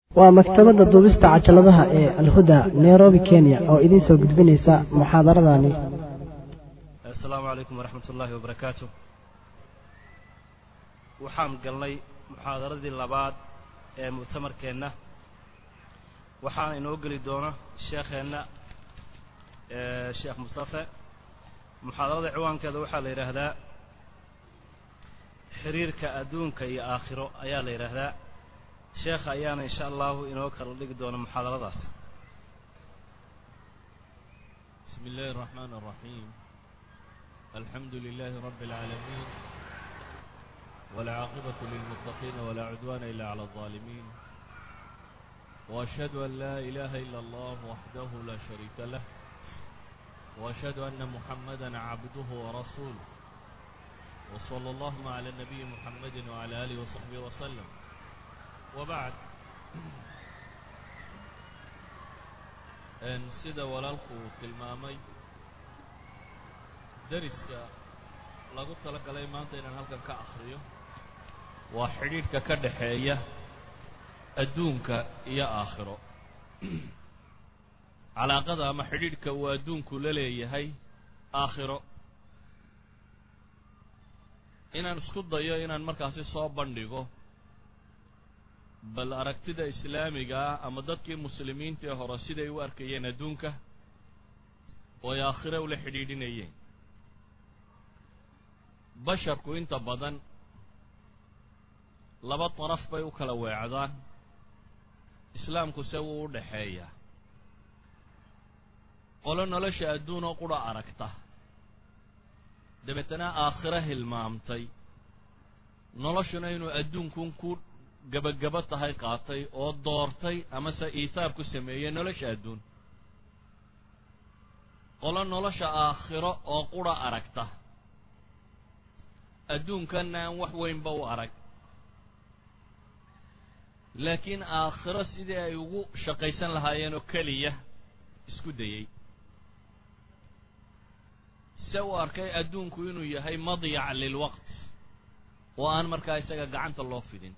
waa maktabadda duubista cajaladaha ee alhuda nairobi kenya oo idiin soo gudbinaysa muxaadaradani asalaamu calaykum waraxmat ullaahi wabarakaatu waxaan galnay muxaadaradii labaad ee mu'tamarkeenna waxaana inoo geli doona sheekheenna sheekh mustafe muxaadarada ciwaankeeda waxaa la yidhaahdaa xiriirka adduunka iyo aakhiro ayaa la yidhaahdaa sheekha ayaana insha allahu inoo kala dhigi doona muxaadaradaas بسم الله الرحمن الرحيم الحمد لله رب العالمين والعاقبة للمتقين ولا عدوان إلا على الظالمين وأشهد أن لا إله إلا الله وحده لا شريك له وأشهد أن محمدا عبده ورسوله وصلى الله على النبي محمد وعلى آله وصحبه وسلم وبعد sida walaalku uu tilmaamay dariska lagu tala galay maanta inaan halkan ka akhriyo waa xidhiidhka ka dhaxeeya adduunka iyo aakhiro calaaqada ama xidhiidhka uu adduunku la leeyahay aakhiro inaan isku dayo inaan markaasi soo bandhigo bal aragtida islaamiga ah ama dadkii muslimiintii hore siday u arkayeen adduunka oo ay aakhire ula xidhiidhinayeen basharku inta badan laba daraf bay u kala weecdaan islaamku se wuu u dhaxeeyaa qolo nolosha adduun oo qura aragta dabeetana aakhiro hilmaamtay noloshuna inuu adduunkun ku gabagabo tahay qaatay oo doortay amase iitaab ku sameeyey nolosha adduun qolo nolosha aakhiro oo qura aragta adduunkanna aan wax weynba u arag laakiin aakhiro sidii ay ugu shaqaysan lahaayeen oo keliya isku dayey se uu arkay adduunku inuu yahay madyac lilwaqt oo aan markaa isaga gacanta loo fidin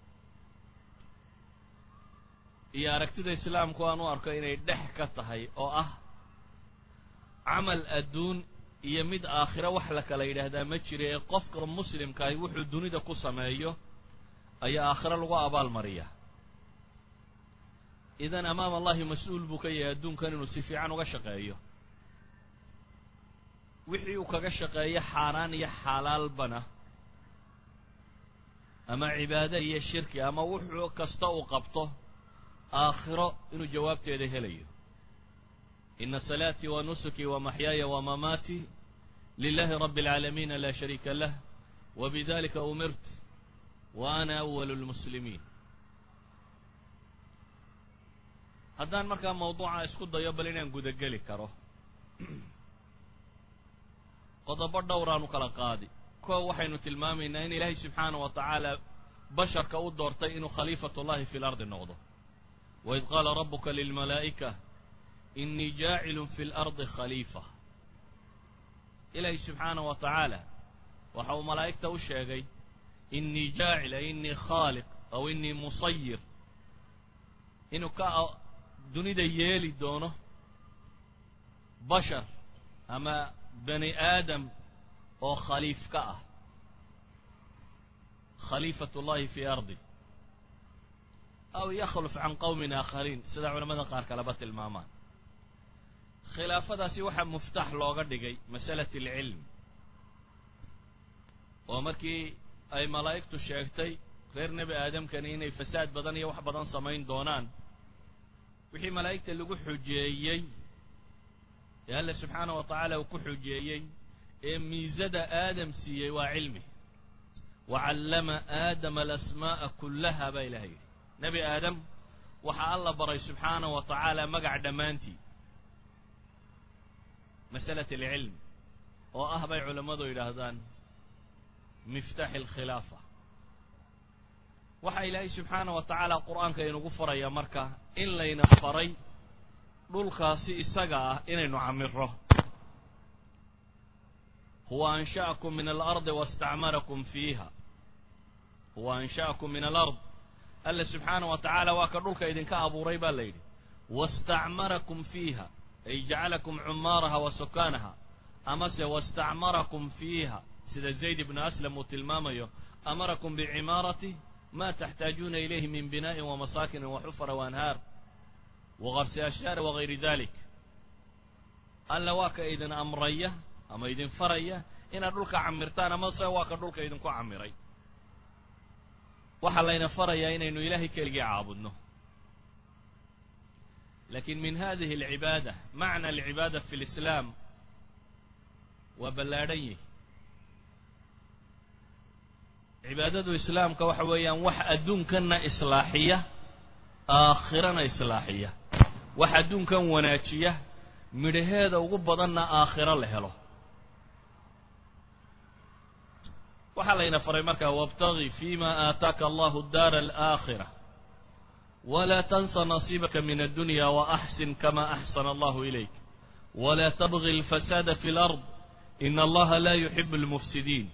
iyo aragtida islaamku aan u arko inay dhex ka tahay oo ah camal adduun iyo mid aakhiro wax la kala yidhaahdaa ma jira ee qofka muslimkaahi wuxuu dunida ku sameeyo ayaa aakhiro lagu abaal mariya idan amaam allahi mas-uul buu ka yahay adduunkan inuu si fiican uga shaqeeyo wixii uu kaga shaqeeyo xaaraan iyo xalaalbana ama cibaado iyo shirki ama wuxuu kasta uu qabto aakhiro inuu jawaabteeda helayo ina salaatii wa nusukii wa maxyaaya wa mamaatii lilahi rabbi اlcaalamiina laa shariika lah wa bidalika umirt wa ana awalu lmuslimiin haddaan markaa mawduuca isku dayo bal inaan gudageli karo qodobo dhowraanu kala qaadi koo waxaynu tilmaamaynaa in ilaahay subxaana wa tacaala basharka u doortay inuu khaliifat ullahi fi lardi noqdo waid qaala rabuka lilmalaa'ika inii jaacilun fi lardi khaliifa ilaahay subxaana wa tacaala waxa uu malaa'igta u sheegay inii jaacil ay inii khaaliq aw inii musayir inuu ka dunida yeeli doono bashar ama bani aadam oo khaliif ka ah khaliifat ullahi fi ardi aw yakhluf can qowmin aakhariin sida culamada qaar kaleba tilmaamaan khilaafadaasi waxaa muftax looga dhigay masalat alcilm oo markii ay malaa'igtu sheegtay reer nebi aadamkani inay fasaad badan iyo wax badan samayn doonaan wixii malaa'igta lagu xujeeyey ee alle subxaana wa tacaala uu ku xujeeyey ee miisada aadam siiyey waa cilmi wa callama aadama alasmaa'a kullaha baa ilaha yidhi nebi aadam waxaa alla baray subxaana wa tacaala magac dhammaantii masalat alcilm oo ah bay culammadu yidhaahdaan miftaaxi alkhilaafa waxaa ilaahay subxaana wa tacaala qur-aanka inugu faraya marka in layna faray dhulkaasi isaga ah inaynu camiro huwa ansha'akum min alardi wastacmarakum fiiha huwa ansha'akum min alard alla subxaana wa tacaala waa ka dhulka idinka abuuray baa la yidhi wastacmarakum fiiha ay jacalakum cumaaraha wa sukaanaha amase wastacmarakum fiiha sida zayd ibnu aslam uu tilmaamayo amarakum bicimaarati ma taxtaajuuna ilayhi min bina'in wamasaakin waxufra waanhaar wakarsi ashyaar wagayri dalik alla waa ka idin amraya ama idin faraya inaad dhulka camirtaan amase waa ka dhulka idinku camiray waxaa layna farayaa inaynu ilaahay keligii caabudno lakin min hadihi alcibaada macna alcibaada fi lislaam waa ballaadhan yihi cibaadadu islaamka waxa weeyaan wax adduunkana islaaxiya aakhirana islaaxiya wax adduunkan wanaajiya midhaheeda ugu badanna aakhiro la helo waxaa layna faray markaa wاbtagi fima aataaka allahu daara alaakhira wla tansa nasiibaka min addunya waaxsin kama axsana allahu ilayk wla tabgi اlfasaada fi اlard in allaha la yuxib اlmufsidiin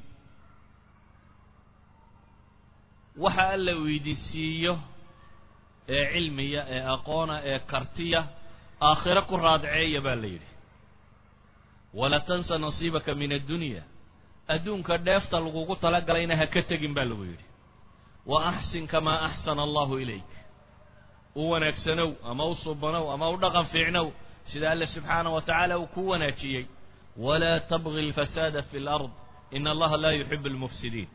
waxa alla uu idin siiyo ee cilmiya ee aqoona ee kartiya aakhiro ku raadceeya baa la yidhi wala tansa nasiibaka min addunya adduunka dheefta lagugu talagalayna ha ka tegin baa lagu yidhi wa axsin kamaa axsana allahu ilayk u wanaagsanow ama u subanow ama u dhaqan fiicnow sida alle subxaana wa tacaala uu ku wanaajiyey walaa tabgi alfasaada fi lard in allaha laa yuxib almufsidiin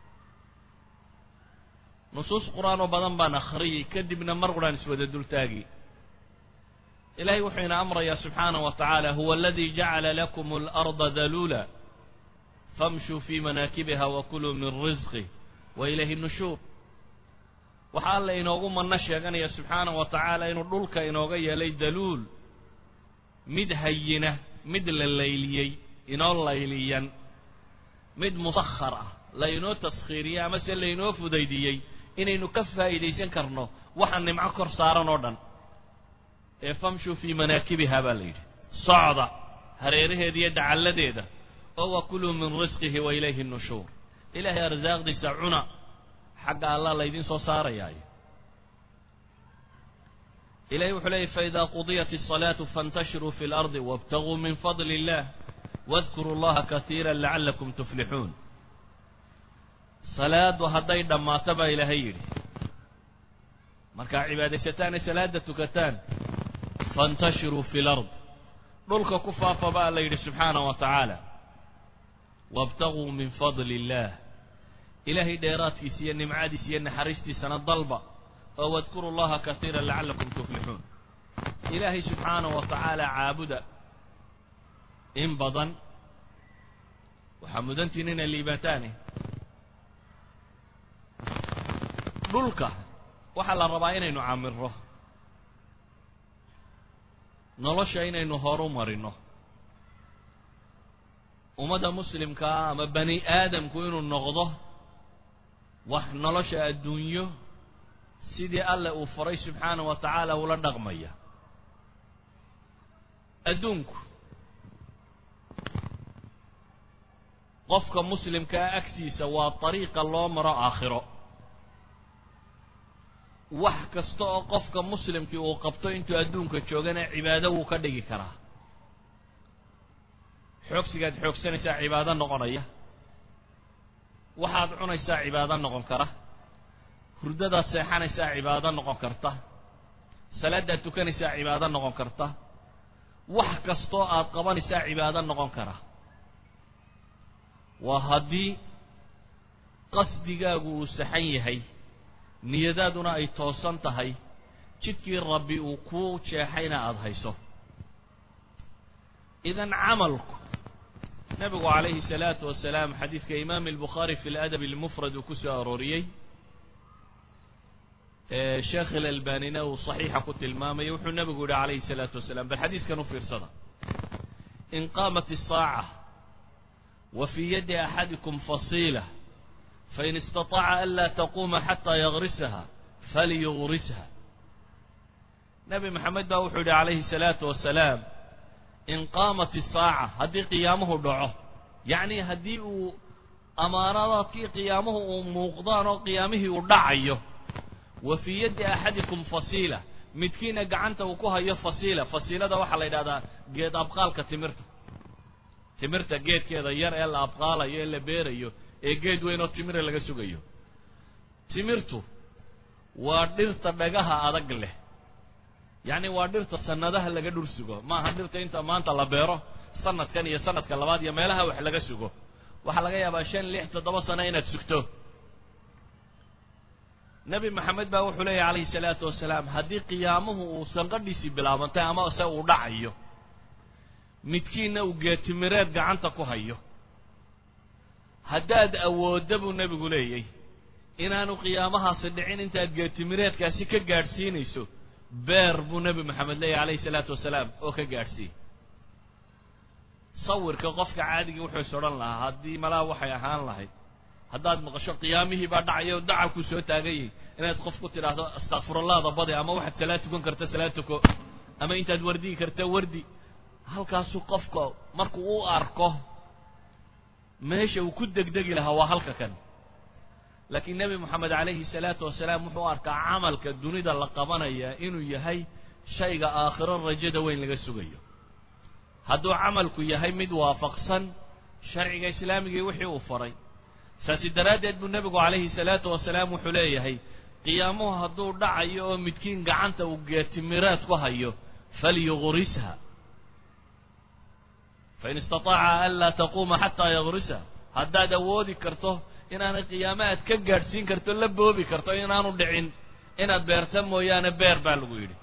nusuus qur-aan oo badan baan akhriyey kadibna mar quraan iswada dultaagi ilahay wuxuu ina amrayaa subxaana wa tacaala huwa aladi jacala lakum alarda daluula famshuu fii manaakibiha wakuluu min risqih wa ilayhi nushuur waxaa alla inoogu manno sheeganaya subxaana wa tacaala inuu dhulka inooga yeelay daluul mid hayina mid la layliyey inoo layliyan mid musakhar ah laynoo taskhiiriyey amase laynoo fudaydiyey inaynu ka faa'iidaysan karno waxa nimco kor saaran oo dhan ee famshuu fii manaakibiha baa la yidhi socda hareeraheeda iyo dacalladeeda oo wakuluu min risqihi wa ilayhi nushuur ilaahay arsaaqdiisa cuna xagga allah laydin soo saarayaayo ilahay wuxuu leeyay faida qudiyat الصalaatu faاntashiruu fi اlardi wاbtaguu min fadli اllah wadkuruu llaha kasiira lacalakum tuflixuun salaadu hadday dhammaato baa ilaahay yidhi markaa cibaadaysataan ee salaada tukataan faاntashiruu fi lard dhulka ku faafa baa la yidhi subxaanaه wa tacaala wاbtaguu min fadli اllah ilaahay dheeraadkiisa iyo nimcadiisa iyo naxariistiisana dalba oo wadkuru llaha kasiira lacalakum tuflixuun ilaahay subxaanaه wa tacaala caabuda in badan waxaa mudantiin inay liibaataane dhulka waxaa la rabaa inaynu camiro nolosha inaynu horu marino ummadda muslimkaa ama bani aadamku inuu noqdo wax nolosha adduunyo sidii alle uu faray subxaana wa tacaala ula dhaqmaya adduunku qofka muslimkaa agtiisa waa dariiqa loo maro aakhiro wax kasta oo qofka muslimkii uu qabto intuu adduunka joogana cibaado wuu ka dhigi karaa xoogsigaad xoogsanaysaa cibaado noqonaya waxaad cunaysaa cibaado noqon kara hurdadaad seexanaysaa cibaado noqon karta salaadaad tukanaysaa cibaado noqon karta wax kastoo aad qabanaysaa cibaado noqon kara waa haddii qasdigaagu uu saxan yahay niyadaaduna ay toosan tahay jidkii rabbi uu kuu jeexayna aada hayso idan camalku nabigu calayhi salaatu wasalaam xadiidka imaam albukhaari fi ladabi almufrad uu ku soo arooriyey sheekh ilalbanina uu saxiixa ku tilmaamayo wuxuu nabigu yihi calayhi salaatu wasalaam bal xadiiskan u fiirsada in qaamat isaaca wa fii yadi axadikum fasiila fain istaطaca an laa taquuma xataa yagrisaha falyugrisha nebi maxamed baa wuxuu yihi calayhi salaatu wasalaam in qaamat isaaca haddii qiyaamuhu dhaco yacni haddii uu amaaradaadkii qiyaamuhu uu muuqdaan oo qiyaamihii uu dhacayo wa fii yaddi axadikum fasiila midkiina gacanta uu ku hayo fasiila fasiilada waxaa la yidhahdaa geed abqaalka timirta timirta geedkeeda yar ee la abqaalayo ee la beerayo ee geed weyn oo timira laga sugayo timirtu waa dhirta dhagaha adag leh yacni waa dhirta sanadaha laga dhur sugo maaha dhirta inta maanta la beero sanadkan iyo sanadka labaad iyo meelaha wax laga sugo waxaa laga yaabaa shan lix toddoba sano inaad sugto nebi maxamed baa wuxuu leeyahy calayhi salaatu wasalaam haddii qiyaamuhu uu sanqadhiisii bilaabantay ama se uu dhacayo midkiinna uu geetimireed gacanta ku hayo haddaad awoodda buu nebigu leeyay inaanu qiyaamahaasi dhicin intaad geetimireedkaasi ka gaadhsiinayso beer buu nebi maxamed leeyahy calayhi salaatu wasalaam oo ka gaadhsiiy sawirka qofka caadigii wuxuu is odhan lahaa haddii malaa waxay ahaan lahayd haddaad maqasho qiyaamihii baa dhacaya oo dacalkuu soo taaganyay inaad qof ku tidhaahdo astakfirullahda badi ama waxaad salaad tukan karta salaad tuko ama intaad wardigi karta wardi halkaasuu qofka markuu u arko meesha uu ku degdegi lahaa waa halka kan laakiin nebi moxamed calayhi salaatu wasalaam wuxuu arkaa camalka dunida la qabanaya inuu yahay shayga aakhiro rajada weyn laga sugayo hadduu camalku yahay mid waafaqsan sharciga islaamigii wixii uu faray saasi daraaddeed buu nebigu calayhi salaatu wasalaam wuxuu leeyahay qiyaamuhu hadduu dhacayo oo midkiin gacanta uu geetimiraad ku hayo falyuqrisha fain istataaca an laa taquuma xataa yaqrisha haddaad awoodi karto inaanay qiyaamo aad ka gaadhsiin karto la boobi karto inaanu dhicin inaad beerta mooyaane beer baa lagu yidhi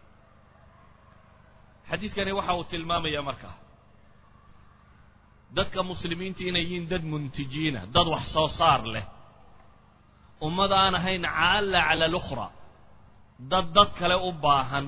xadiidkani waxa uu tilmaamaya markaa dadka muslimiinta inay yihiin dad muntijiina dad wax soo saar leh ummad aan ahayn caalla cala alukhra dad dad kale u baahan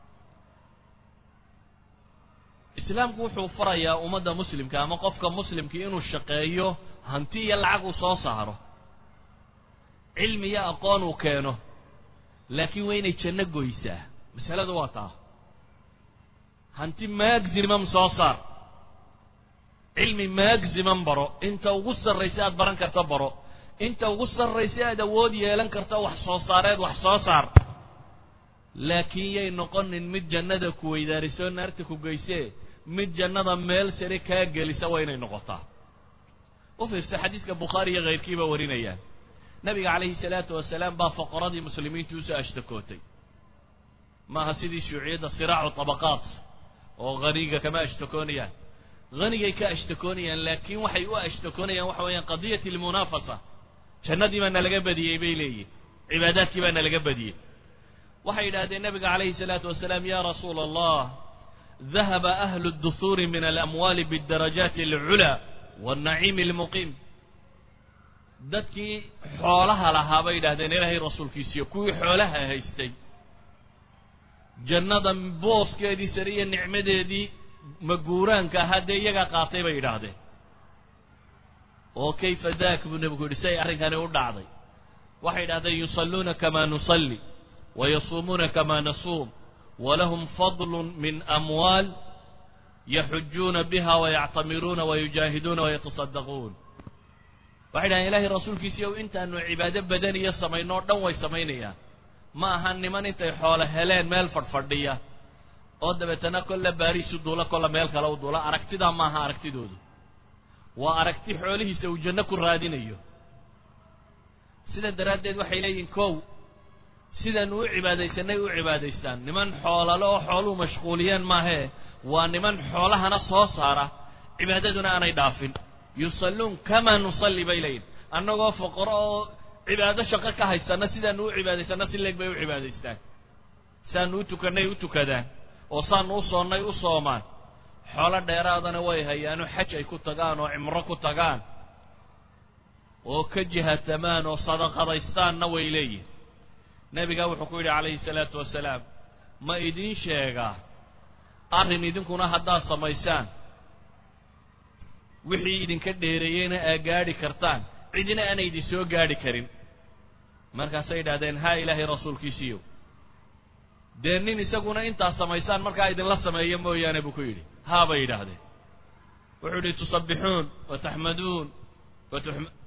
islaamku wuxuu farayaa ummadda muslimka ama qofka muslimkii inuu shaqeeyo hanti iyo lacag uu soo saaro cilmi iyo aqoon uu keeno laakiin waa inay janno goysaa masaladu waa taa hanti maximum soo saar cilmi maximum baro inta ugu sarraysa aad baran karto baro inta ugu sarraysa aad awood yeelan karto wax soo saareed wax soo saar laakiin yay noqonin mid jannada ku weydaarisoo naarta ku geysee mid jannada meel sare kaa gelisa waa inay noqotaa u fiirsa xadiidka bukhaari iyo kayrkiiba warinayaan nabiga calayhi salaatu wasalaam baa foqoradii muslimiintu usoo ashtakootay maaha sidii shuuciyadda siraacu tabaqaat oo haniga kama ashtakoonayaan hanigay ka ashtakoonayaan laakiin waxay u ashtakoonayaan waxa weeyaan qadiyat almunaafasa jannadii baa nalaga badiyey bay leeyihin cibaadaadkii baa nalaga badiyey waxay yidhahdeen nabiga calayhi salaatu wasalaam ya rasuula allah dahaba ahlu اduhuuri min alamwaali bاdarajaati alculaa wاnnaciimi almuqiim dadkii xoolaha lahaa bay yidhahdeen ilaahay rasuulkiisiyo kuwii xoolaha haystay jannada booskeedii sare iyo nicmadeedii maguuraanka ahaa dee iyagaa qaatay bay yidhaahdeen oo kayfa daak buu nebigu yidhi si ay arrinkani u dhacday waxay yidhahdeen yusalluuna kamaa nusalli wayasuumuuna kamaa nasuum walahum fadlu min amwaal yaxujuuna biha wayactamiruuna wayujaahiduuna wayatasaddaquun waxay dhahdeen ilaahay rasuulkiisiiyow intaanu cibaado badaniyo samayno o dhan way samaynayaan ma aha niman intay xoolo heleen meel fadhfadhiya oo dabeetana kolla baariis u duula kolla meel kale u duula aragtidaa maaha aragtidoodu waa aragti xoolihiisa uu janno ku raadinayo sida daraaddeed waxay leeyihin kow sidaanu u cibaadaysanay u cibaadaystaan niman xoolale oo xooluhu mashquuliyeen maahee waa niman xoolahana soo saara cibaadaduna aanay dhaafin yusalluun kamaa nusalli bay leeyihin annagoo foqoro oo cibaado shaqo ka haysana sidaanu u cibaadaysana si leeg bay u cibaadaystaan sidaanu u tukannay u tukadaan oo saanu u soonnay u soomaan xoolo dheeraadana way hayaano xaj ay ku tagaan oo cimro ku tagaan oo ka jihatamaan oo sadaqadaystaanna way leeyihin nebigaa wuxuu ku yidhi calayhi salaatu wasalaam ma idiin sheegaa arrin idinkuna haddaad samaysaan wixii idinka dheereeyeyna aa gaadhi kartaan cidina aanay idin soo gaadhi karin markaasay yidhahdeen haa ilaahay rasuulkiisiiyo dee nin isaguna intaad samaysaan markaa idinla sameeyo mooyaane buu ku yidhi haa bay yidhaahdeen wuxuu yidhi tusabbixuun wa taxmaduun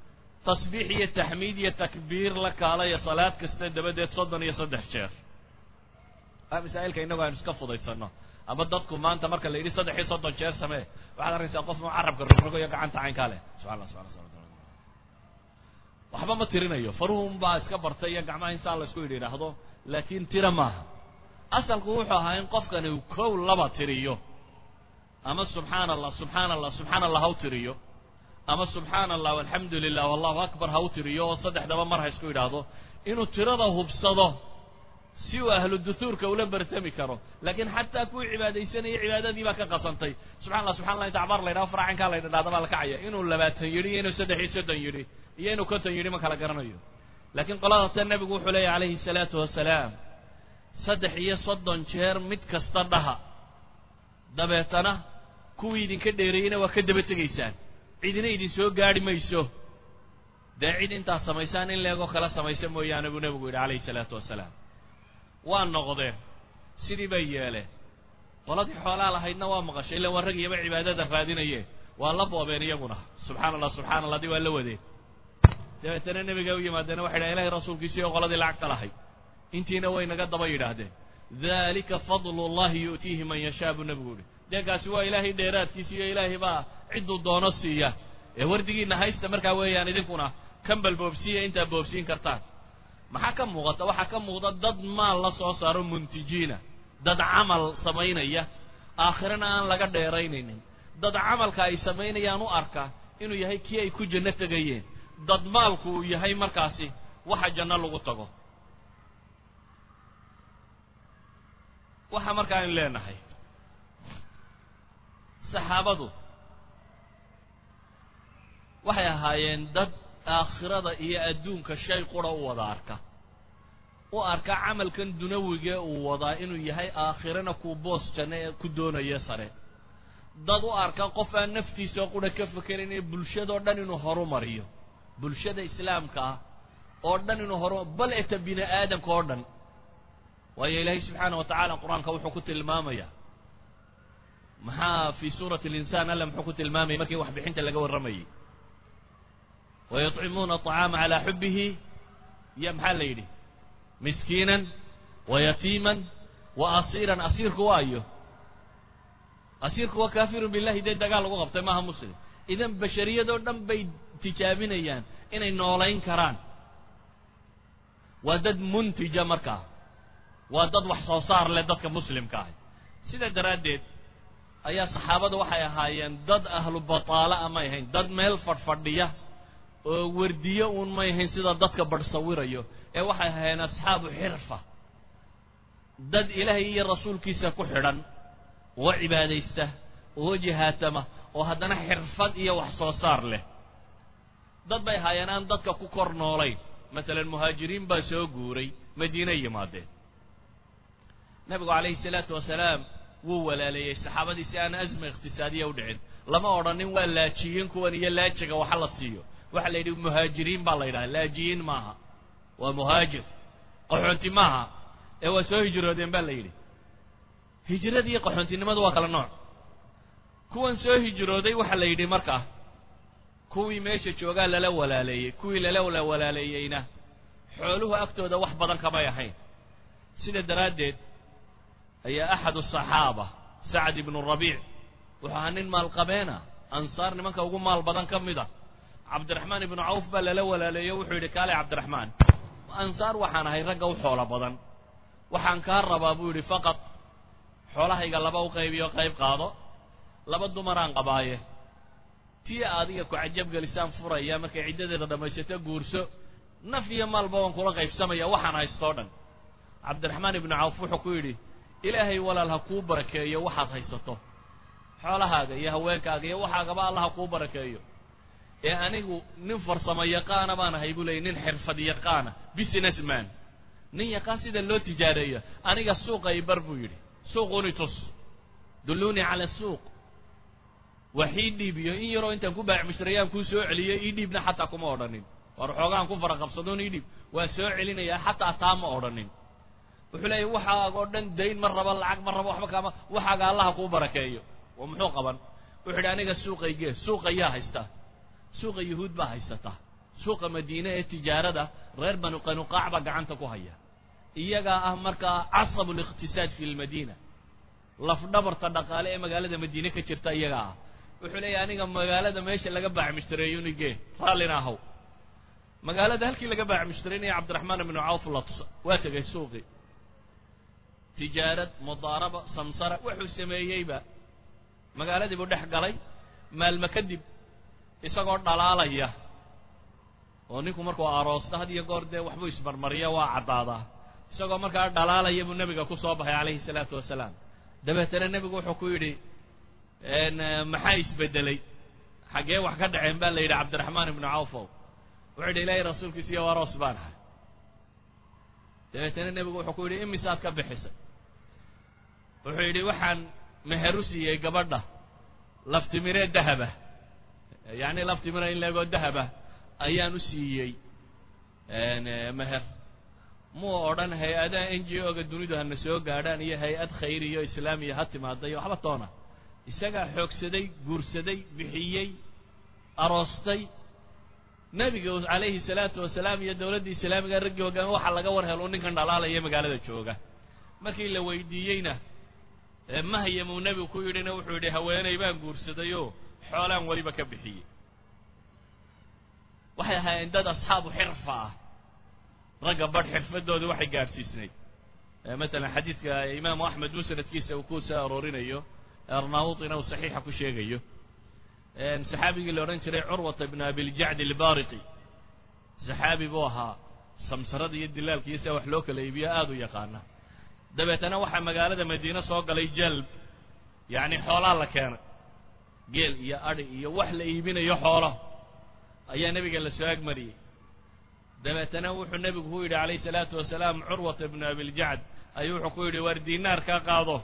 tasbiix iyo taxmiid iyo takbiir la kaalaya salaad kasta dabadeed soddon iyo saddex jeer masaa'ilka innagu aynu iska fudaysano ama dadku maanta marka la yidhi saddex iyo soddon jeer samee waxaad arkaysaa qof carabka rogrogo iyo gacanta caynkaa leh subxaa allah subxana subxana waxba ma tirinayo faruhun baa iska bartay iyo gacmaha insaan la isku yidhi idhaahdo laakiin tira maaha asalku wuxuu ahaa in qofkani uu kow laba tiriyo ama subxaana allah subxaana allah subxaana allah ha u tiriyo ama subxaana allah alxamdu lilah wallahu akbar ha u tiriyo oo saddexdaba mar ha isku yidhaahdo inuu tirada hubsado si uu ahlu duhuurka ula bartami karo laakiin xataa kuwii cibaadaysanaya cibaadadii baa ka qasantay subxana allah subxana allah inta acbaar la ydhaho faracankaa la ydhahda baa la kacaya inuu labaatan yidhi iyo inuu saddex iyo soddon yidhi iyo inuu konton yidhi ma kala garanayo laakiin qoladaase nebigu wuxuu leeyahy calayhi salaatu wasalaam saddex iyo soddon jeer mid kasta dhaha dabeetana kuwii idinka dheereeyeyna waa ka daba tegaysaan cidina idin soo gaadhi mayso dee cid intaad samaysaan in leegoo kala samaysa mooyaane buu nebigu yidhi calayhi salaatu wasalaam waa noqdeen sidii bay yeeleen qoladii xoolaa lahaydna waa maqashay illa waa rag iyaba cibaadada raadinayeen waa la boobeen iyaguna subxaana allah subxana allah dii waa la wadeen dabeetana nebiga u yimaadeena waxay dhahen ilahay rasuulkiisii oo qoladii lacagta lahayd intiina way naga daba yidhaahdeen dalika fadlu llahi yu'tiihi man yashaa buu nebigu yihi deegaasi waa ilaahay dheeraadkiisa iyo ilaahay baa cidduu doono siiya ee wardigiina haysta markaa weeyaan idinkuna kambal boobsiiya intaa boobsiin kartaan maxaa ka muuqata waxaa ka muuqda dad maal la soo saaro muntijiina dad camal samaynaya aakhirana aan laga dheeraynaynin dad camalka ay samaynayaan u arka inuu yahay kii ay ku janno tegayeen dad maalku uu yahay markaasi waxa janno lagu tago waxa markaa aynu leenahay saxaabadu waxay ahaayeen dad aakhirada iyo adduunka shay qura u wada arka u arka camalkan dunawige uu wadaa inuu yahay aakhirana kuu boos janno ee ku doonaya sare dad u arka qof aan naftiisa qura ka fekerin ee bulshadao dhan inuu horumariyo bulshada islaamka ah oo dhan inuu horu bal eta bini aadamka oo dhan waayo ilaahay subxaana wa tacaala qur-aanka wuxuu ku tilmaamaya maxaa fi suurati alinsaan alla muxuu ku tilmaamayay markii waxbixinta laga warramayay wayuطcimuuna aطacaama calaa xubihi iyo maxaa la yidhi miskiinan wayatiiman wa asiiran asiirku waayo asiirku waa kaafirun billahi dee dagaal lagu qabtay maaha muslim idan bashariyadoo dhan bay tijaabinayaan inay noolayn karaan waa dad muntija markaa waa dad wax soo saar leh dadka muslimka ahi sidaa daraaddeed ayaa saxaabadu waxay ahaayeen dad ahlu bataala a may ahayn dad meel fadhfadhiya oo wardiyo uun may ahayn sida dadka badh sawirayo ee waxay ahaayeen asxaabu xirfa dad ilaahay iyo rasuulkiisa ku xidhan oo cibaadaysta oo jihaatama oo haddana xirfad iyo wax soo saar leh dad bay ahaayeen aan dadka ku kor noolayn masalan muhaajiriin baa soo guuray madiine yimaadeen nebigu calayhi salaatu wasalaam wuu walaaleeyey saxaabadii si aan asma iqhtisaadiya u dhicin lama odhanin waa laajiyiin kuwan iyo laajiga waxa la siiyo waxaa la yidhi muhaajiriin baa la yidhaha laajiyiin maaha waa muhaajir qaxoonti maaha ee waa soo hijroodeen baa la yidhi hijrada iyo qaxoontinimadu waa kala nooc kuwan soo hijrooday waxaa la yidhi markaa kuwii meesha joogaa lala walaaleeyey kuwii lala walaaleeyeyna xooluhu agtooda wax badan kamay ahayn sida daraaddeed ayaa axad asaxaaba sacd ibnu rabiic wuxuu ahaa nin maalqabeena ansaar nimanka ugu maal badan ka mid a cabdiraxmaan ibnu cawf baa lala walaaleeyo wuxuu yidhi kaale cabdiraxmaan ansaar waxaan ahay ragga u xoolo badan waxaan kaa rabaa buu yidhi faqad xoolahayga laba u qaybiyo qayb qaado laba dumaraan qabaaye tii adiga ku cajabgelisaan furaya markay ciddadeeda dhammaysato guurso naf iyo maalba waan kula qaybsamaya waxaan haystoo dhan cabdiraxmaan ibnu cawf wuxuu ku yidhi ilaahay walaal ha kuu barakeeyo waxaad haysato xoolahaaga iyo haweenkaaga iyo waxaagaba alla ha kuu barakeeyo ee anigu nin farsamo yaqaana baan ahay buu leeyay nin xirfad yaqaana business man nin yaqaan sida loo tijaareeyo aniga suuqa i bar buu yidhi suuquni tus dulluunii cala suuq wax ii dhiib iyo in yaroo intaan ku baac mushrayaan kuu soo celiyo ii dhiibna xataa kuma odhanin war xoogaan ku faraqabsadoon ii dhiib waa soo celinayaa xataa taa ma odhanin wuxuu leeyahy waxaaga oo dhan dayn ma rabo lacag ma rabo waxba kaama waxaaga allaha kuu barakeeyo oo muxuu qaban wuxuu yidhi aniga suuqaygee suuqa yaa haystaa suuqa yuhuud baa haysataa suuqa madiine ee tijaarada reer banu qanuqaac baa gacanta ku haya iyagaa ah markaa casabu liqtisaad fi lmadiina lafdhabarta dhaqaale ee magaalada madiine ka jirta iyagaa ah wuxuu leeyahy aniga magaalada meesha laga baac mushtareeyo nige raallina ahaw magaalada halkii laga baac mushtareynaya cabdiraxmaan ibnu cawf la tusa waa tegay suuqii tijaarad mudaaraba samsara wuxuu sameeyeyba magaaladii buu dhex galay maalmo kadib isagoo dhalaalaya oo ninku markuu aroosto had iyo goor dee waxbuu ismarmariya waa caddaadaa isagoo markaa dhalaalaya buu nebiga ku soo baxay calayhi salaatu wasalaam dabeetana nebigu wuxuu ku yidhi maxaa isbedelay xaggee wax ka dhaceen baa la yidhi cabdiraxmaan ibnu cawfow wuxuu yidhi ilaahay rasuulkiisa iyo aroos baan ahay dabeetana nebigu wuxuu ku yidhi imisaad ka bixisay wuxuu yidhi waxaan meher u siiyey gabadha laftimiree dahaba yacni laftimira in leegoo dahaba ayaan u siiyey meher muu odhan hay-adaha n g o ga dunidu hana soo gaadhaan iyo hay-ad khayriyo islaamiya ha timaada iyo waxba toona isagaa xoogsaday guursaday bixiyey aroostay nebiga calayhi salaatu wasalaam iyo dowladda islaamiga raggii hogaame waxaa laga war helo ninkan dhalaalaya magaalada jooga markii la weydiiyeyna mahayamuu nebigu ku yidhina wuxuu yidhi haweeney baan guursadayoo xoolaan weliba ka bixiyey waxay ahaayeen dad asxaabu xirfa ah ragga badh xirfadooda waxay gaadhsiisnayd masalan xadiidka imaamu axmed musnadkiisa uu ku soo aroorinayo arnaautina uu saxiixa ku sheegayo saxaabigii la odhan jiray curwata ibnu abiljacd ilbariqi saxaabi buu ahaa samsarada iyo dilaalka iyo sia wax loo kala iibiyo aada u yaqaana dabeetana waxaa magaalada madiine soo galay jalb yacni xoolaa la keenay geel iyo adhi iyo wax la iibinayo xoolo ayaa nebiga la soo agmariyey dabeetana wuxuu nebigu ku yidhi calayhi salaatu wasalaam curwata ibnu abiljacd ayuu wuxuu ku yidhi waar diinaar kaa qaado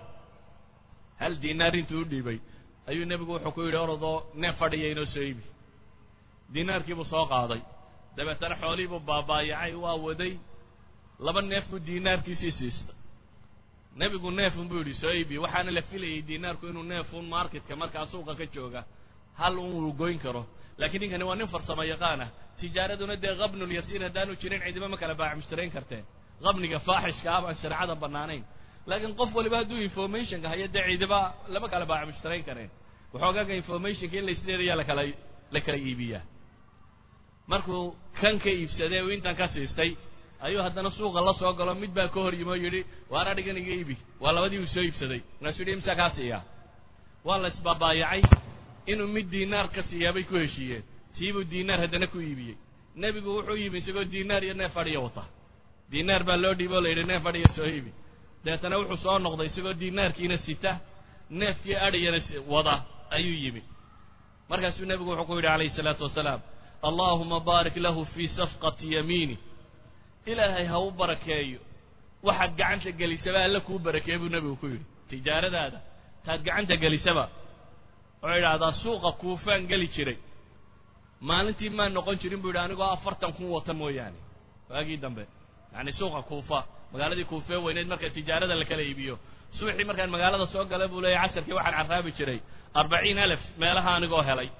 hal diinaar intuu u dhiibay ayuu nebigu wuxuu ku yidhi orodoo neef fadhiya inoo soo iibi diinaarkiibuu soo qaaday dabeetana xoolihiibuu baabaayacay waa waday laba neef buu diinaarkiisii siistay nebigu neefun buu yidhi soo iibi waxaana la filayay diinaarku inuu neefun marketka markaa suuqa ka jooga hal un uu goyn karo laakiin ninkani waa nin farsamo yaqaan ah tijaaraduna dee qabnul yasiir haddaanu jirin cidiba ma kala baac mushtarayn karteen qabniga faaxishka ah baan shareecada bannaanayn laakiin qof waliba hadduu informationka hayo dee cidiba lama kala baac mushtarayn kareen waxoogaaga informationka in laisleedayaa lakala la kala iibiyaa markuu kan ka iibsadee uu intan ka siistay ayuu haddana suuqa la soo galo mid baa ka hor yimi oo yidhi waar adhigan iga iibi waa labadii uu soo iibsaday markaasuu yidhi imsaa kaa siiyaa waa la isbaabaayacay inuu mid diinaar ka siiyaa bay ku heshiiyeen tiibuu diinaar haddana ku iibiyey nebigu wuxuu yimi isagoo diinaar iyo neef adhiya wata diinaar baa loo dhiibo o la yidhi neef adhiya soo iibi dabeetana wuxuu soo noqday isagoo diinaarkiina sita neefkii adhiyana wada ayuu yimi markaasuu nebigu wuxuu ku yidhi calayhi salaatu wasalaam allaahuma baarik lahu fii safqati yamiini ilaahay ha u barakeeyo waxaad gacanta gelisaba alla kuu barakeeye buu nebigu ku yidhi tijaaradaada taad gacanta gelisaba wuxuu idhaahdaa suuqa kuufaan geli jiray maalintii maan noqon jirin buu yidhi anigoo afartan kun wata mooyaane waagii dambe yacni suuqa kuufa magaaladii kuufee weyneyd marka tijaarada la kala iibiyo subaxii markaan magaalada soo galay buu leeyahy casarkii waxaan carraabi jiray arbaciin alef meelaha anigoo helay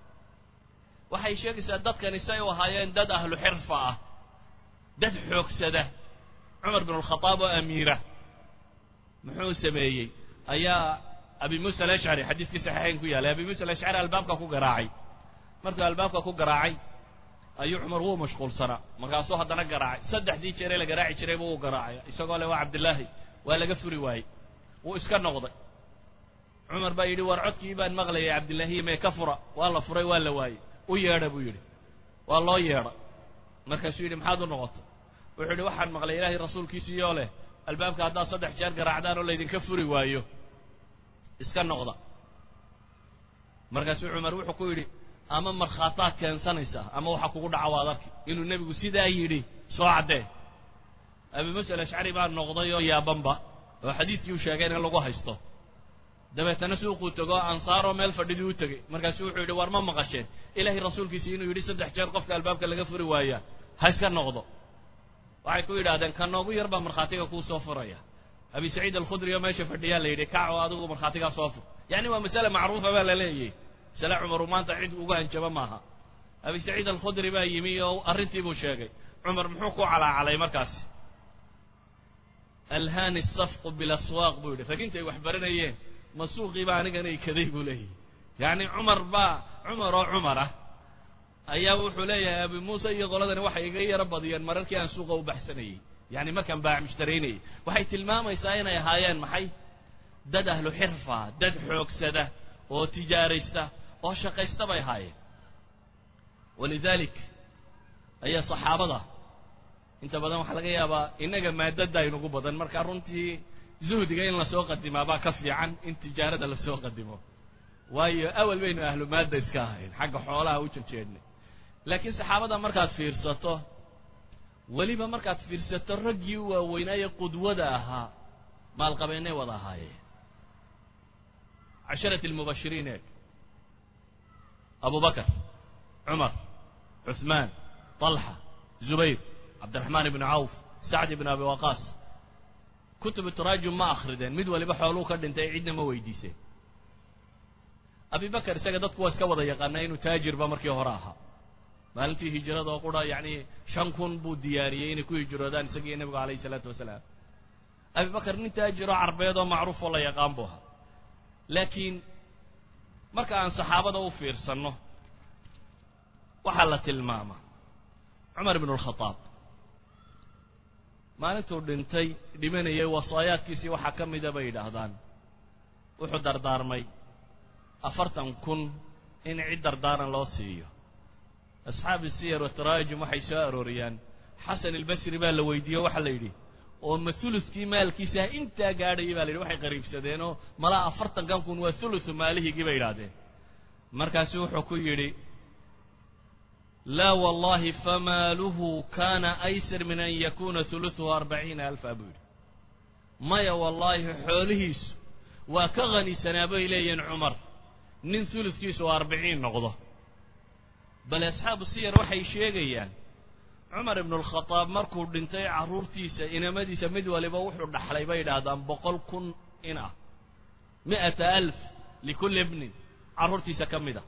waxay sheegaysaa dadkani say u ahaayeen dad ahlu xirfa ah dad xoogsada cumar bin alkhadaab oo amiira muxuu sameeyey ayaa abi muusa alashcari xadiiskii saxiixayn ku yaalay abi muusa alashcari albaabka ku garaacay markuu albaabka ku garaacay ayuu cumar wuu mashquulsanaa markaasuu haddana garaacay saddexdii jeeree la garaaci jiray buu u garaacay isagoo le waa cabdillaahi waa laga furi waayey wuu iska noqday cumar baa yidhi war codkii baan maqlayay cabdillaahiya mee ka fura waa la furay waa la waayey u yeedha buu yidhi waa loo yeedha markaasuu yidhi maxaad u noqotay wuxuu yidhi waxaan maqlay ilaahay rasuulkiisiiyoo leh albaabka haddaad saddex jeer garaacdaan oo laydinka furi waayo iska noqda markaasuu cumar wuxuu ku yidhi ama markhaataad keensanaysaa ama waxa kugu dhaca waad arki inuu nebigu sidaa yidhi soo caddee abi musa alashcari baa noqday oo yaabanba oo xadiidkii uu sheegay in lagu haysto dabeetana suuquu tego ansaaroo meel fadhidii u tegey markaasuu wuxuu yidhi war ma maqasheen ilaahay rasuulkiisi inuu yidhi saddex jeer qofka albaabka laga furi waayaa ha iska noqdo waxay ku yidhahdeen ka noogu yar baa markhaatiga kuu soo furaya abi saciid alkhudri oo meesha fadhiyaa la yidhi kac oo adigu markhaatigaa soo fur yacni waa masale macruufa baa la leeyahy masale cumaru maanta cid uga hanjabo maaha abi saciid alkhudri baa yimi oo arrintii buu sheegay cumar muxuu ku calaacalay markaasi alhani safqu bilaswaaq buu yidhi rag intay wax baranayeen ma suuqii baa anigana ikaday buu leeyahy yacni cumar baa cumar oo cumar ah ayaa wuxuu leeyahay abi muuse iyo qoladani waxay iga yaro badiyeen mararkii aan suuqa u baxsanayey yacni markaan baac mushtaraynayay waxay tilmaamaysaa inay ahaayeen maxay dad ahlu xirfa dad xoogsada oo tijaaraysta oo shaqaysta bay ahaayeen walidalik ayaa saxaabada inta badan waxaa laga yaabaa innaga maadada aynugu badan marka runtii zuhdiga in lasoo qadimaa baa ka fiican in tijaarada lasoo qadimo waayo awal baynu ahlu maadda iska ahayn xagga xoolaha u jejeednay laakiin saxaabada markaad fiirsato weliba markaad fiirsato raggii u waaweynaaye qudwada ahaa maalqabeennay wada ahaayeen casharati almubashiriin eeg abu bakar cumar cuثmaan طalxa zubayr cabdiraxmaan ibnu cawf sacd ibn abi waqaas kutubu taraajum ma akrideen mid waliba xooluu ka dhintay cidna ma weydiiseen abi bakar isaga dadku waa iska wada yaqaanaa inuu taajirba markii hore ahaa maalintii hijrada oo qura yacni shan kun buu diyaariyey inay ku hijroodaan isagiiyo nebigu alayhi isalaatu wasalaam abi bakar nin taajiroo carbeed oo macruuf oo la yaqaan buu ahaa laakiin marka aan saxaabada u fiirsanno waxaa la tilmaamaa cumar ibnu alkhadaab maalintuu dhintay dhimanayay wasaayaadkiisii waxaa ka mida bay yidhaahdaan wuxuu dardaarmay afartan kun in cid dardaaran loo siiyo asxaabi siyar wataraajum waxay soo arooriyaan xasan albasri baa la weydiiye waxaa la yidhi oo ma huluskii maalkiisaa intaa gaadhayay ba la yidhi waxay qariibsadeenoo malaa afartankan kun waa hulusu maalihiigii bay yidhahdeen markaasu wuxuu ku yidhi laa wallahi famaaluhu kana aysar min an yakuna hulusuhu arbaciina alfa buu yidhi maya wallaahi xoolihiisu waa ka khanisanaa bay leeyihiin cumar nin huluskiisu arbiciin noqdo bale asxaabu siyar waxay sheegayaan cumar ibnu alkhadaab markuu dhintay carruurtiisa inamadiisa mid waliba wuxuu dhaxlay bay yidhaahdaan boqol kun in ah mi'ata alf likulli ibnin carruurtiisa ka mid a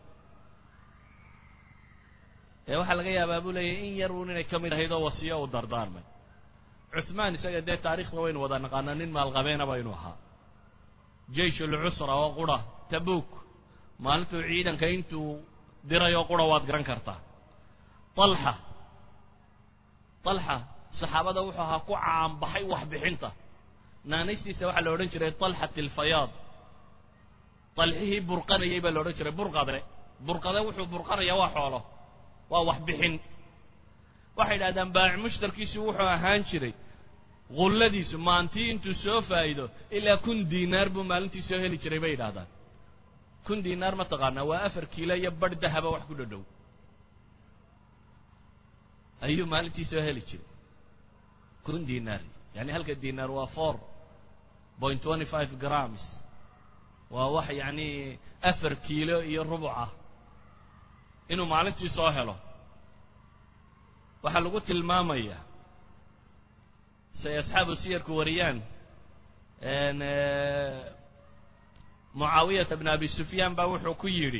ee waxaa laga yaabaa buu leeyahy in yar uun inay ka mid ahayd oo wasiyo uu dardaarmay cuثmaan isaga dee taarikhda waynu wada naqaanaa nin maalqabeena baynu ahaa jeish ulcusra oo qura tabuk maalintuu ciidanka intuu diray oo qura waad garan kartaa طalxa طalxa saxaabada wuxuu ahaa ku caanbaxay waxbixinta naanaystiisa waxaa la odhan jiray طalxat alfayaad طalxihii burqanayay baa la odhan jiray burqade burqade wuxuu burqanayaa waa xoolo waa waxbixin waxay yidhahdaan baac mushtarkiisu wuxuu ahaan jiray gulladiisu maantii intuu soo faa'iido ilaa kun diinaar buu maalintii soo heli jiray bay yidhahdaan kun diinaar ma taqaanaa waa afar kiilo iyo barh dahaba wax ku dhodhow ayuu maalintii soo heli jiray kun diinaar yani halka diinaar waa four point twenty five grams waa wax yacni afar kiilo iyo rubuc ah inuu maalintii soo helo waxaa lagu tilmaamayaa say asxaabu siyarku wariyaan mucaawiyata bn abi sufyaan baa wuxuu ku yidhi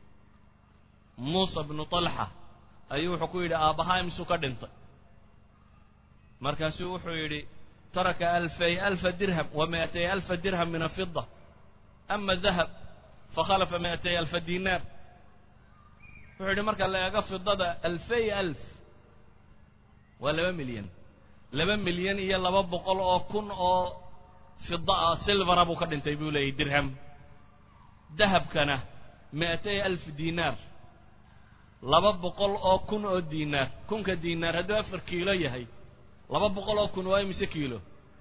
muusa bnu طalxa ayuu wuxuu ku yidhi aabbahaa imsuu ka dhintay markaasuu wuxuu yidhi taraka alfay alfa dirham wa mi'atay alfa dirham min afida ama dahab fakhalafa mi'atay alfa dinaar wuxuu yidhi marka la eego fidada alfay alf waa laba milyan laba milyan iyo laba boqol oo kun oo fida ah silvara buu ka dhintay buu leeyahy dirham dahabkana mi'atay alf dinaar laba boqol oo kun oo dinaar kunka dinaar hadduu afar kiilo yahay laba boqol oo kun waa imise kiilo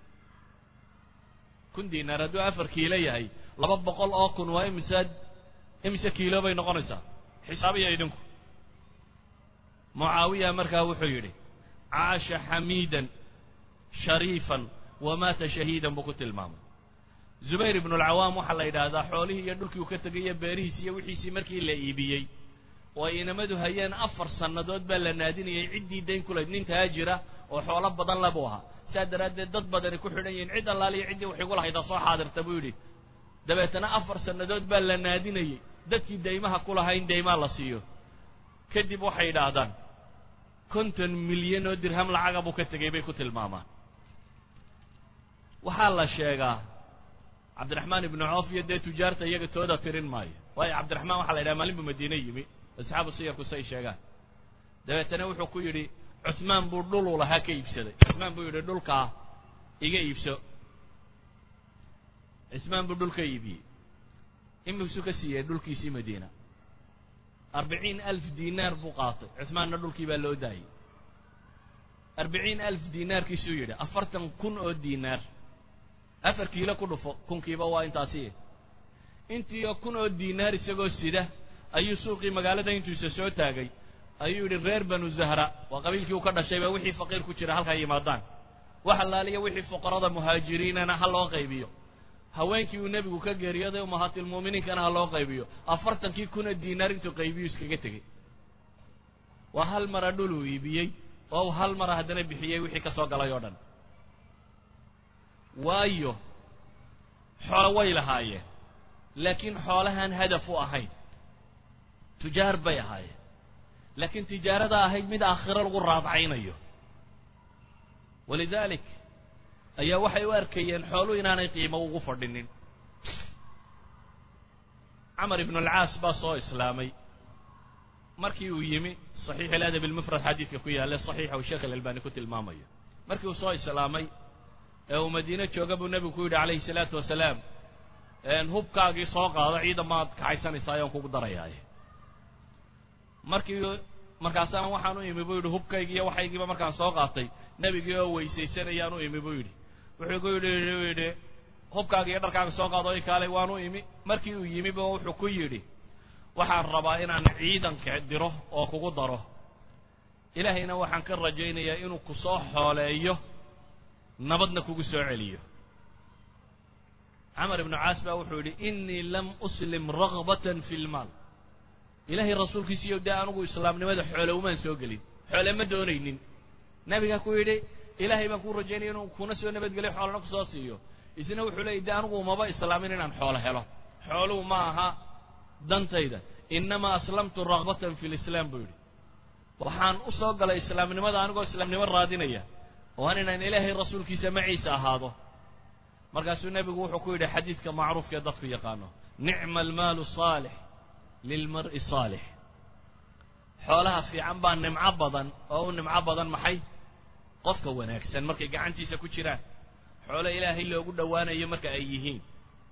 kun dinaar hadduu afar kiilo yahay laba boqol oo kun waa imise imise kiilo bay noqonaysaa xisaabiya idinku mucaawiya markaa wuxuu yidhi caasha xamiidan shariifan wamaata shahiidan buu ku tilmaamay zubayr ibnu alcawaam waxaa la yidhaahdaa xoolihii iyo dhulkii uu ka tegay iyo beerihiisi iyo wixiisii markii la iibiyey oo ay inamadu hayeen afar sannadood baa la naadinayay ciddii dayn ku lahayd nin taajira oo xoolo badan le buu ahaa saa daraaddeed dad badani ku xidhan yihiin cid allaaliyo ciddii wax igu lahayda soo xaadirta buu yidhi dabeetana afar sannadood baa la naadinayey dadkii daymaha ku lahaa in daymaa la siiyo kadib waxay yidhaahdaan konton milyan oo dirham lacaga buu ka tegey bay ku tilmaamaan waxaa la sheegaa cabdiraxmaan ibnu coof iyo dee tujaarta iyaga tooda tirin maayo waayo cabdiraxmaan waxaa la yidhaha maalin buu madiine yimi asxaabu siyarku say sheegaan dabeetana wuxuu ku yidhi cusmaan buu dhuluu lahaa ka iibsaday cusmaan buu yidhi dhulkaa iga iibso cismaan buu dhul ka iibiyey imisu ka siiyey dhulkiisii madiina arbiciin alf dinaar buu qaatay cusmaanna dhulkii baa loo daayey arbiciin alf dinaarkiisuu yidhi afartan kun oo dinaar afar kiilo ku dhufo kunkiiba waa intaasi intii kun oo dinaar isagoo sida ayuu suuqii magaalada intuisa soo taagay ayuu yidhi reer banu zahra waa qabiilkii uu ka dhashayba wixii faqiir ku jira halkaa yimaadaan wax allaaliya wixii fuqarada muhaajiriinana ha loo qaybiyo haweenkii uu nebigu ka geeriyooday umahaatilmu'miniinkana ha loo qaybiyo afartankii kuna diinaar intuu qaybiyu iskaga tegey waa hal mara dhul uu iibiyey oo uu hal mara haddana bixiyey wixii ka soo galay oo dhan waayo xoolo way lahaayeen laakiin xoolahaan hadaf u ahayn tujaar bay ahaayeen laakiin tijaarada ahayd mid aakhiro lagu raadcaynayo walidaalik ayaa waxay u arkayeen xooluhu inaanay qiimo ugu fadhinin camar ibnu alcaas baa soo islaamay markii uu yimi saxiix aladab almufrad xadiidka ku yaalla saxiixa uu sheekh alalbani ku tilmaamayo markii uu soo islaamay ee uu madiine jooga buu nebigu ku yidhi calayhi salaatu wasalaam hubkaagii soo qaado ciidan maad kaxaysanaysaa ayaan kugu darayaaye markii markaasaan waxaan u imi buu yidhi hubkaygii iyo waxaygiiba markaan soo qaatay nebigii oo weysaysanayaan u imi buu yidhi wuxuu ku yidhi u yidhi hubkaaga iyo dharkaaga soo qaado i kaalay waan u imi markii uu yimiba wuxuu ku yidhi waxaan rabaa inaan ciidanka diro oo kugu daro ilaahayna waxaan ka rajaynayaa inuu ku soo xooleeyo nabadna kugu soo celiyo camar ibnu caas baa wuxuu yidhi innii lam uslim ragbatan fi lmaal ilaahay rasuulkiisiiyo dee anugu islaamnimada xoole umaan soo gelin xoole ma doonaynin nabigaa ku yidhi ilaahay baan kuu rajaynaya inuu kuna soo nabadgeliyo xoolana kusoo siiyo isna wuxuu leeyay dee anugu umaba islaamin inaan xoolo helo xooluhu ma aha dantayda innamaa aslamtu ragbatan fi lislaam buu yidhi waxaan u soo galay islaamnimada anigoo islaamnimo raadinaya waan inaan ilaahay rasuulkiisa maciisa ahaado markaasuu nebigu wuxuu ku yidhi xadiidka macruufkaee dadku yaqaano nicma almaalu saalix lilmar'i saalix xoolaha fiican baa nimco badan oo u nimco badan maxay qofka wanaagsan markay gacantiisa ku jiraan xoolo ilaahay loogu dhowaanayo marka ay yihiin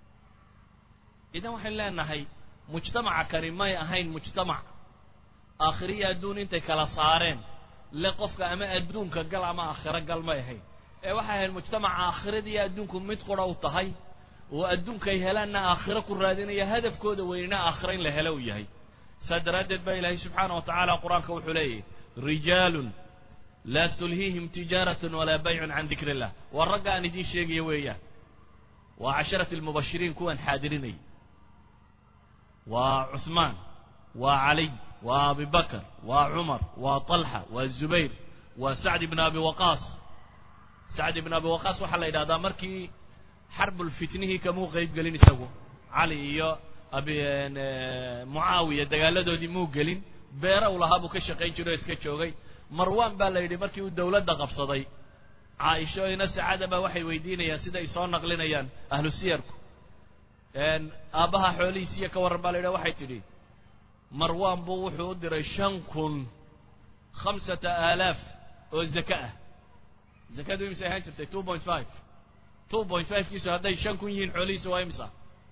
idan waxaynu leenahay mujtamaca kani may ahayn mujtamac aakhiriyo adduun intay kala saareen le qofka ama adduunka gal ama aakhiro gal may ahayn ee waxay ahayd mujtamaca aakhiradiiyo adduunku mid qura u tahay oo adduunkay helaanna aakhiro ku raadinaya hadafkooda weynina aakhiro in la helo u yahay saa daraaddeed baa ilaahay subxaana wa tacaala qur-aanka wuxuu leeyahy rijaalun laa tulhiihim tijaaratun walaa baycun can dikri illah waa ragga aan idiin sheegaya weeyaan waa casharati almubashiriin kuwan xaadirinayay waa cuثmaan waa caliy waa abi bakr waa cumar waa طalxa waa zubayr waa sacd ibn abi waqaas sacd ibn abi waqaas waxaa la yidhahdaa markii xarbulfitnihii kamuu qeyb gelin isagu cali iyo abi mucaawiya dagaaladoodii muu gelin beera u lahaa buu ka shaqayn jiro o iska joogay marwan baa la yidhi markii uu dawladda qabsaday caaisho ina sacaada baa waxay weydiinayaan siday soo naqlinayaan ahlu siyarku aabbaha xoolihiisiiyo ka warran baa la yidhaha waxay tidhi marwan buu wuxuu u diray shan kun khamsata aalaaf oo zaka ah zakadu imise ahaan jirtay two point five two point five kiisu hadday shan kun yihiin xoolihiisu waa imisa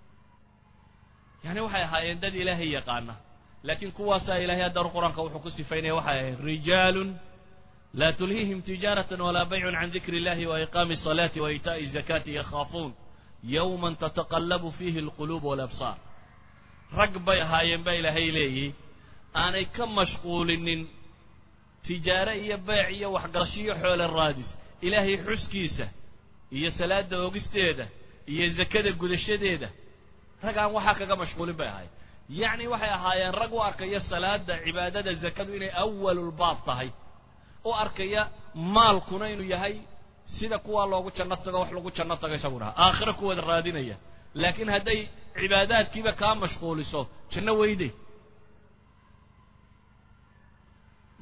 yani waxay ahaayeen dad ilaahay yaqaana laakiin kuwaasaa ilahay haddar qur-aanka wuxuu ku sifaynaya waxay ahayd rijaalun laa tulhiihim tijaaratan walaa baycun can dikri illahi wa iqaami الصalaati wa iitaaءi الzakaati yakhaafuun yowma tataqallabu fiihi alquluub walabsaar rag bay ahaayeen baa ilaahay leeyihi aanay ka mashquulinin tijaare iyo beec iyo waxgarashiyo xoole raadis ilaahay xuskiisa iyo salaada oogisteeda iyo zakada gudashadeeda rag aan waxaa kaga mashquulin bay ahaayeen yacni waxay ahaayeen rag u arkaya salaada cibaadada zakadu inay awalulbaab tahay u arkaya maalkuna inuu yahay sida kuwaa loogu janno tago wax lagu janno tago isaguna aakhiro kuwada raadinaya laakiin hadday cibaadaadkiiba kaa mashquuliso janno weyday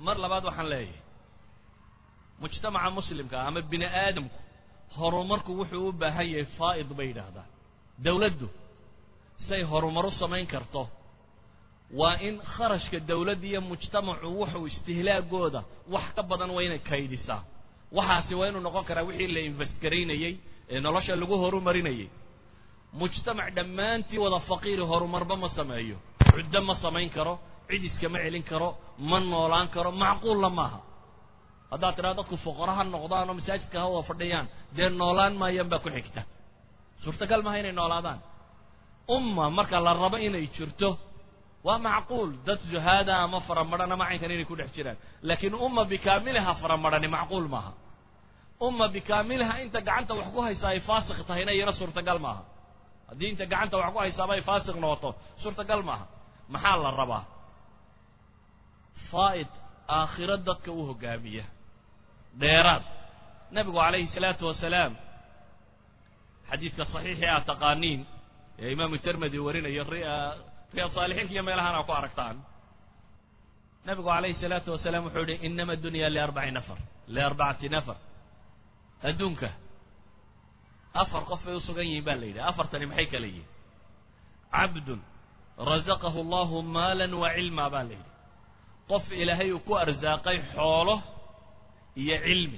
mar labaad waxaan leeyahay mujtamaca muslimka ama bini aadamku horumarku wuxuu u baahan yahay faa'id bay yidhaahdaan dawladdu say horumar u samayn karto waa in kharashka dawladda iyo mujtamacu wuxuu istihlaagooda wax ka badan waa inay kaydisaa waxaasi waa inuu noqon karaa wixii la investgaraynayey ee nolosha lagu horumarinayay mujtamac dhammaantii wada faqiiri horumarba ma sameeyo cuddo ma samayn karo cid iskama celin karo ma noolaan karo macquulla maaha haddaad tidhahdo dadku fuqara ha noqdaan oo masaajidka ha wada fadhiyaan dee noolaan maayaan baa ku xigta suurtagal maaha inay noolaadaan umma marka la rabo inay jirto waa macquul dad zuhaada ama faramadhan ama caynkan inay ku dhex jiraan laakiin umma bikaamiliha faramadhani macquul maaha umma bikaamiliha inta gacanta wax ku haysaa ay faasiq tahayna iyana suurtagal maaha haddii inta gacanta wax ku haysaaba ay faasiq noqoto suurtagal maaha maxaa la rabaa faa'id aakhiro dadka u hogaamiya dheeraad nebigu calayhi salaatu wasalaam xadiidka saxiixii aad taqaaniin ee imaamu termedi warinayo riyaad saalixiinka iyo meelahaan aa ku aragtaan nebigu calayhi salaatu wasalaam wuxuu yihi inama dunya liarbaci nafar liarbacati nafar adduunka afar qof bay u sugan yihiin baa la yidhi afartani maxay kala yihin cabdun razaqahu allahu maalan wa cilma baa la yidhi qof ilaahay uu ku arsaaqay xoolo iyo cilmi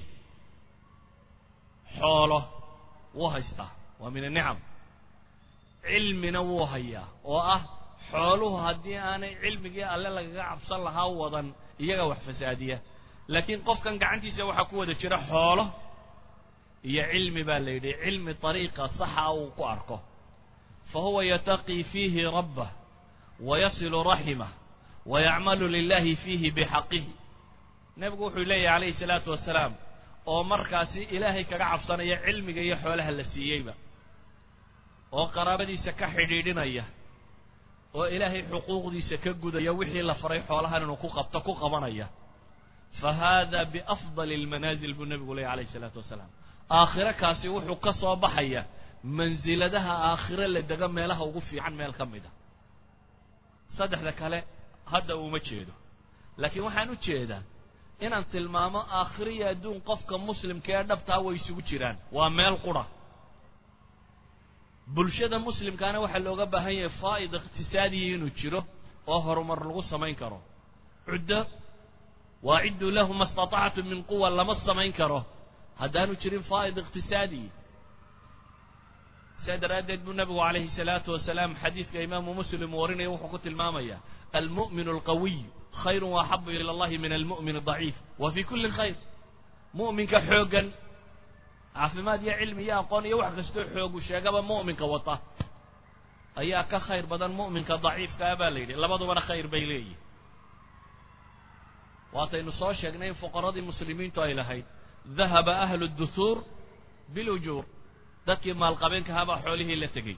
xoolo wuu haystaa waa min anicam cilmina wuu hayaa oo ah xooluhu haddii aanay cilmigii alle lagaga cabsan lahaa wadan iyaga wax fasaadiya laakiin qofkan gacantiisa waxaa ku wada jira xoolo iyo cilmi baa la yidhi cilmi ariiqa saxa uu ku arko fa huwa yataqii fiihi rabbah wayasilu raximah wayacmalu lilahi fiihi bixaqihi nebigu wuxuu leeyahy calayhi salaatu wasalaam oo markaasi ilaahay kaga cabsanaya cilmiga iyo xoolaha la siiyeyba oo qaraabadiisa ka xidhiidhinaya oo ilaahay xuquuqdiisa ka gudaya wixii la faray xoolahan inuu ku qabto ku qabanaya fa hada biafdali almanaazil buu nebigu leeyahy calayhi salaatu wasalaam aakhiro kaasi wuxuu ka soo baxaya mansiladaha aakhiro la dego meelaha ugu fiican meel ka mid a saddexda kale hadda uma jeedo laakiin waxaan u jeedaa inaan tilmaamo aakhiro iyo adduun qofka muslimka ee dhabtaa way isugu jiraan waa meel qura bulshada muslimkaana waxaa looga baahan yahay faa'id iqtisaadiya inuu jiro oo horumar lagu samayn karo cuddo waacidduu lahu ma istatactu min quwa lama samayn karo haddaanu jirin faa'id iqtisaadiyi sidaa daraaddeed buu nabigu calayhi salaatu wasalaam xadiidka imaamu muslim warinaya wuxuu ku tilmaamaya almu'min alqawiy khayru waaxabu ila allahi min almu'min adaciif wa fii kulli khayr mu'minka xooggan caafimaad iyo cilmi iyo aqoon iyo wax kastoo xoogu sheegaba mu'minka wata ayaa ka khayr badan mu'minka daciifkaa baa la yidhi labadubana khayr bay leeyihin waataynu soo sheegnay in fuqaradii muslimiintu ay lahayd dahaba ahlu duhuur bilujuur dadkii maalqabeenkahabaa xoolihii la tegey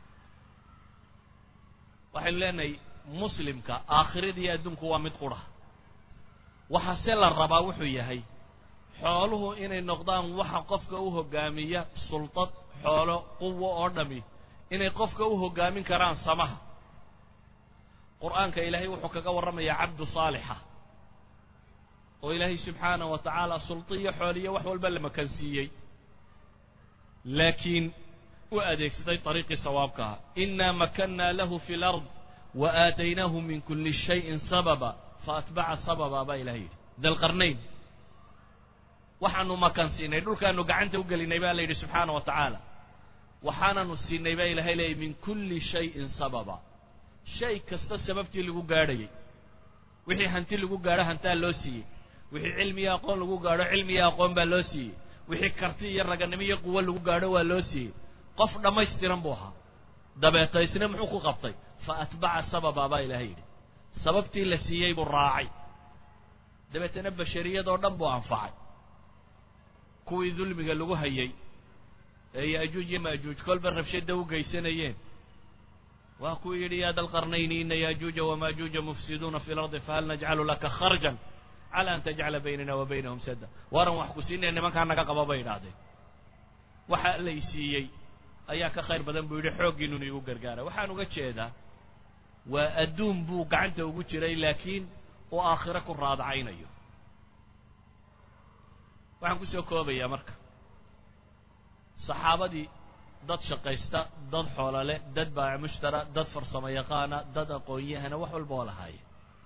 waxaynu leenahay muslimka aakhiradiiyo adduunku waa mid qura waxa se la rabaa wuxuu yahay xooluhu inay noqdaan waxa qofka u hogaamiya sultad xoolo quwo oo dhami inay qofka u hogaamin karaan samaha qur-aanka ilaahay wuxuu kaga warramayaa cabdu saalixa oo ilaahay subxaanahu wa tacaala sulto iyo xooliyo wax walba la makansiiyey laakiin u adeegsaday ariiqii sawaabkaha inaa makannaa lahu fi lard wa aataynaahu min kulli shayin sababa faatbaca sababa baa ilahay yidhi dalqarnayn waxaanu makan siinay dhulkaanu gacanta u gelinay baa la yidhi subxaana wa tacaala waxaananu siinay baa ilahay leeyay min kulli shayin sababa shay kasta sababtii lagu gaadhayay wixii hanti lagu gaadho hantaa loo siiyey wixii cilmi iyo aqoon lagu gaadho cilmi iyo aqoon baa loo siiyey wixii karti iyo raganimo iyo quwo lagu gaadho waa loo siiyey qof dhammaystiran buu ahaa dabeeta isna muxuu ku qabtay fa atbaca sababa baa ilahay yidhi sababtii la siiyey buu raacay dabeetana bashariyadoo dhan buu anfacay kuwii dulmiga lagu hayay ee yaajuuj iyo maajuuj kolba rabshada u geysanayeen waa kuu yidhi ya dalqarnayni ina yaajuuja wamaajuuja mufsiduuna fi lardi fahal najcalu laka kharjan cala an tajcala baynana wa baynahum sadda waaran wax ku siinaya nimankaa naga qaba bay idhaahdeen waxa lay siiyey ayaa ka khayr badan buu yidhi xooggiinuna igu gargaara waxaan uga jeedaa waa adduun buu gacanta ugu jiray laakiin uu aakhiro ku raadacaynayo waxaan kusoo koobayaa marka saxaabadii dad shaqaysta dad xoolole dad baac mushtara dad farsamo yaqaana dad aqoon-yahana wax walba oo lahaaya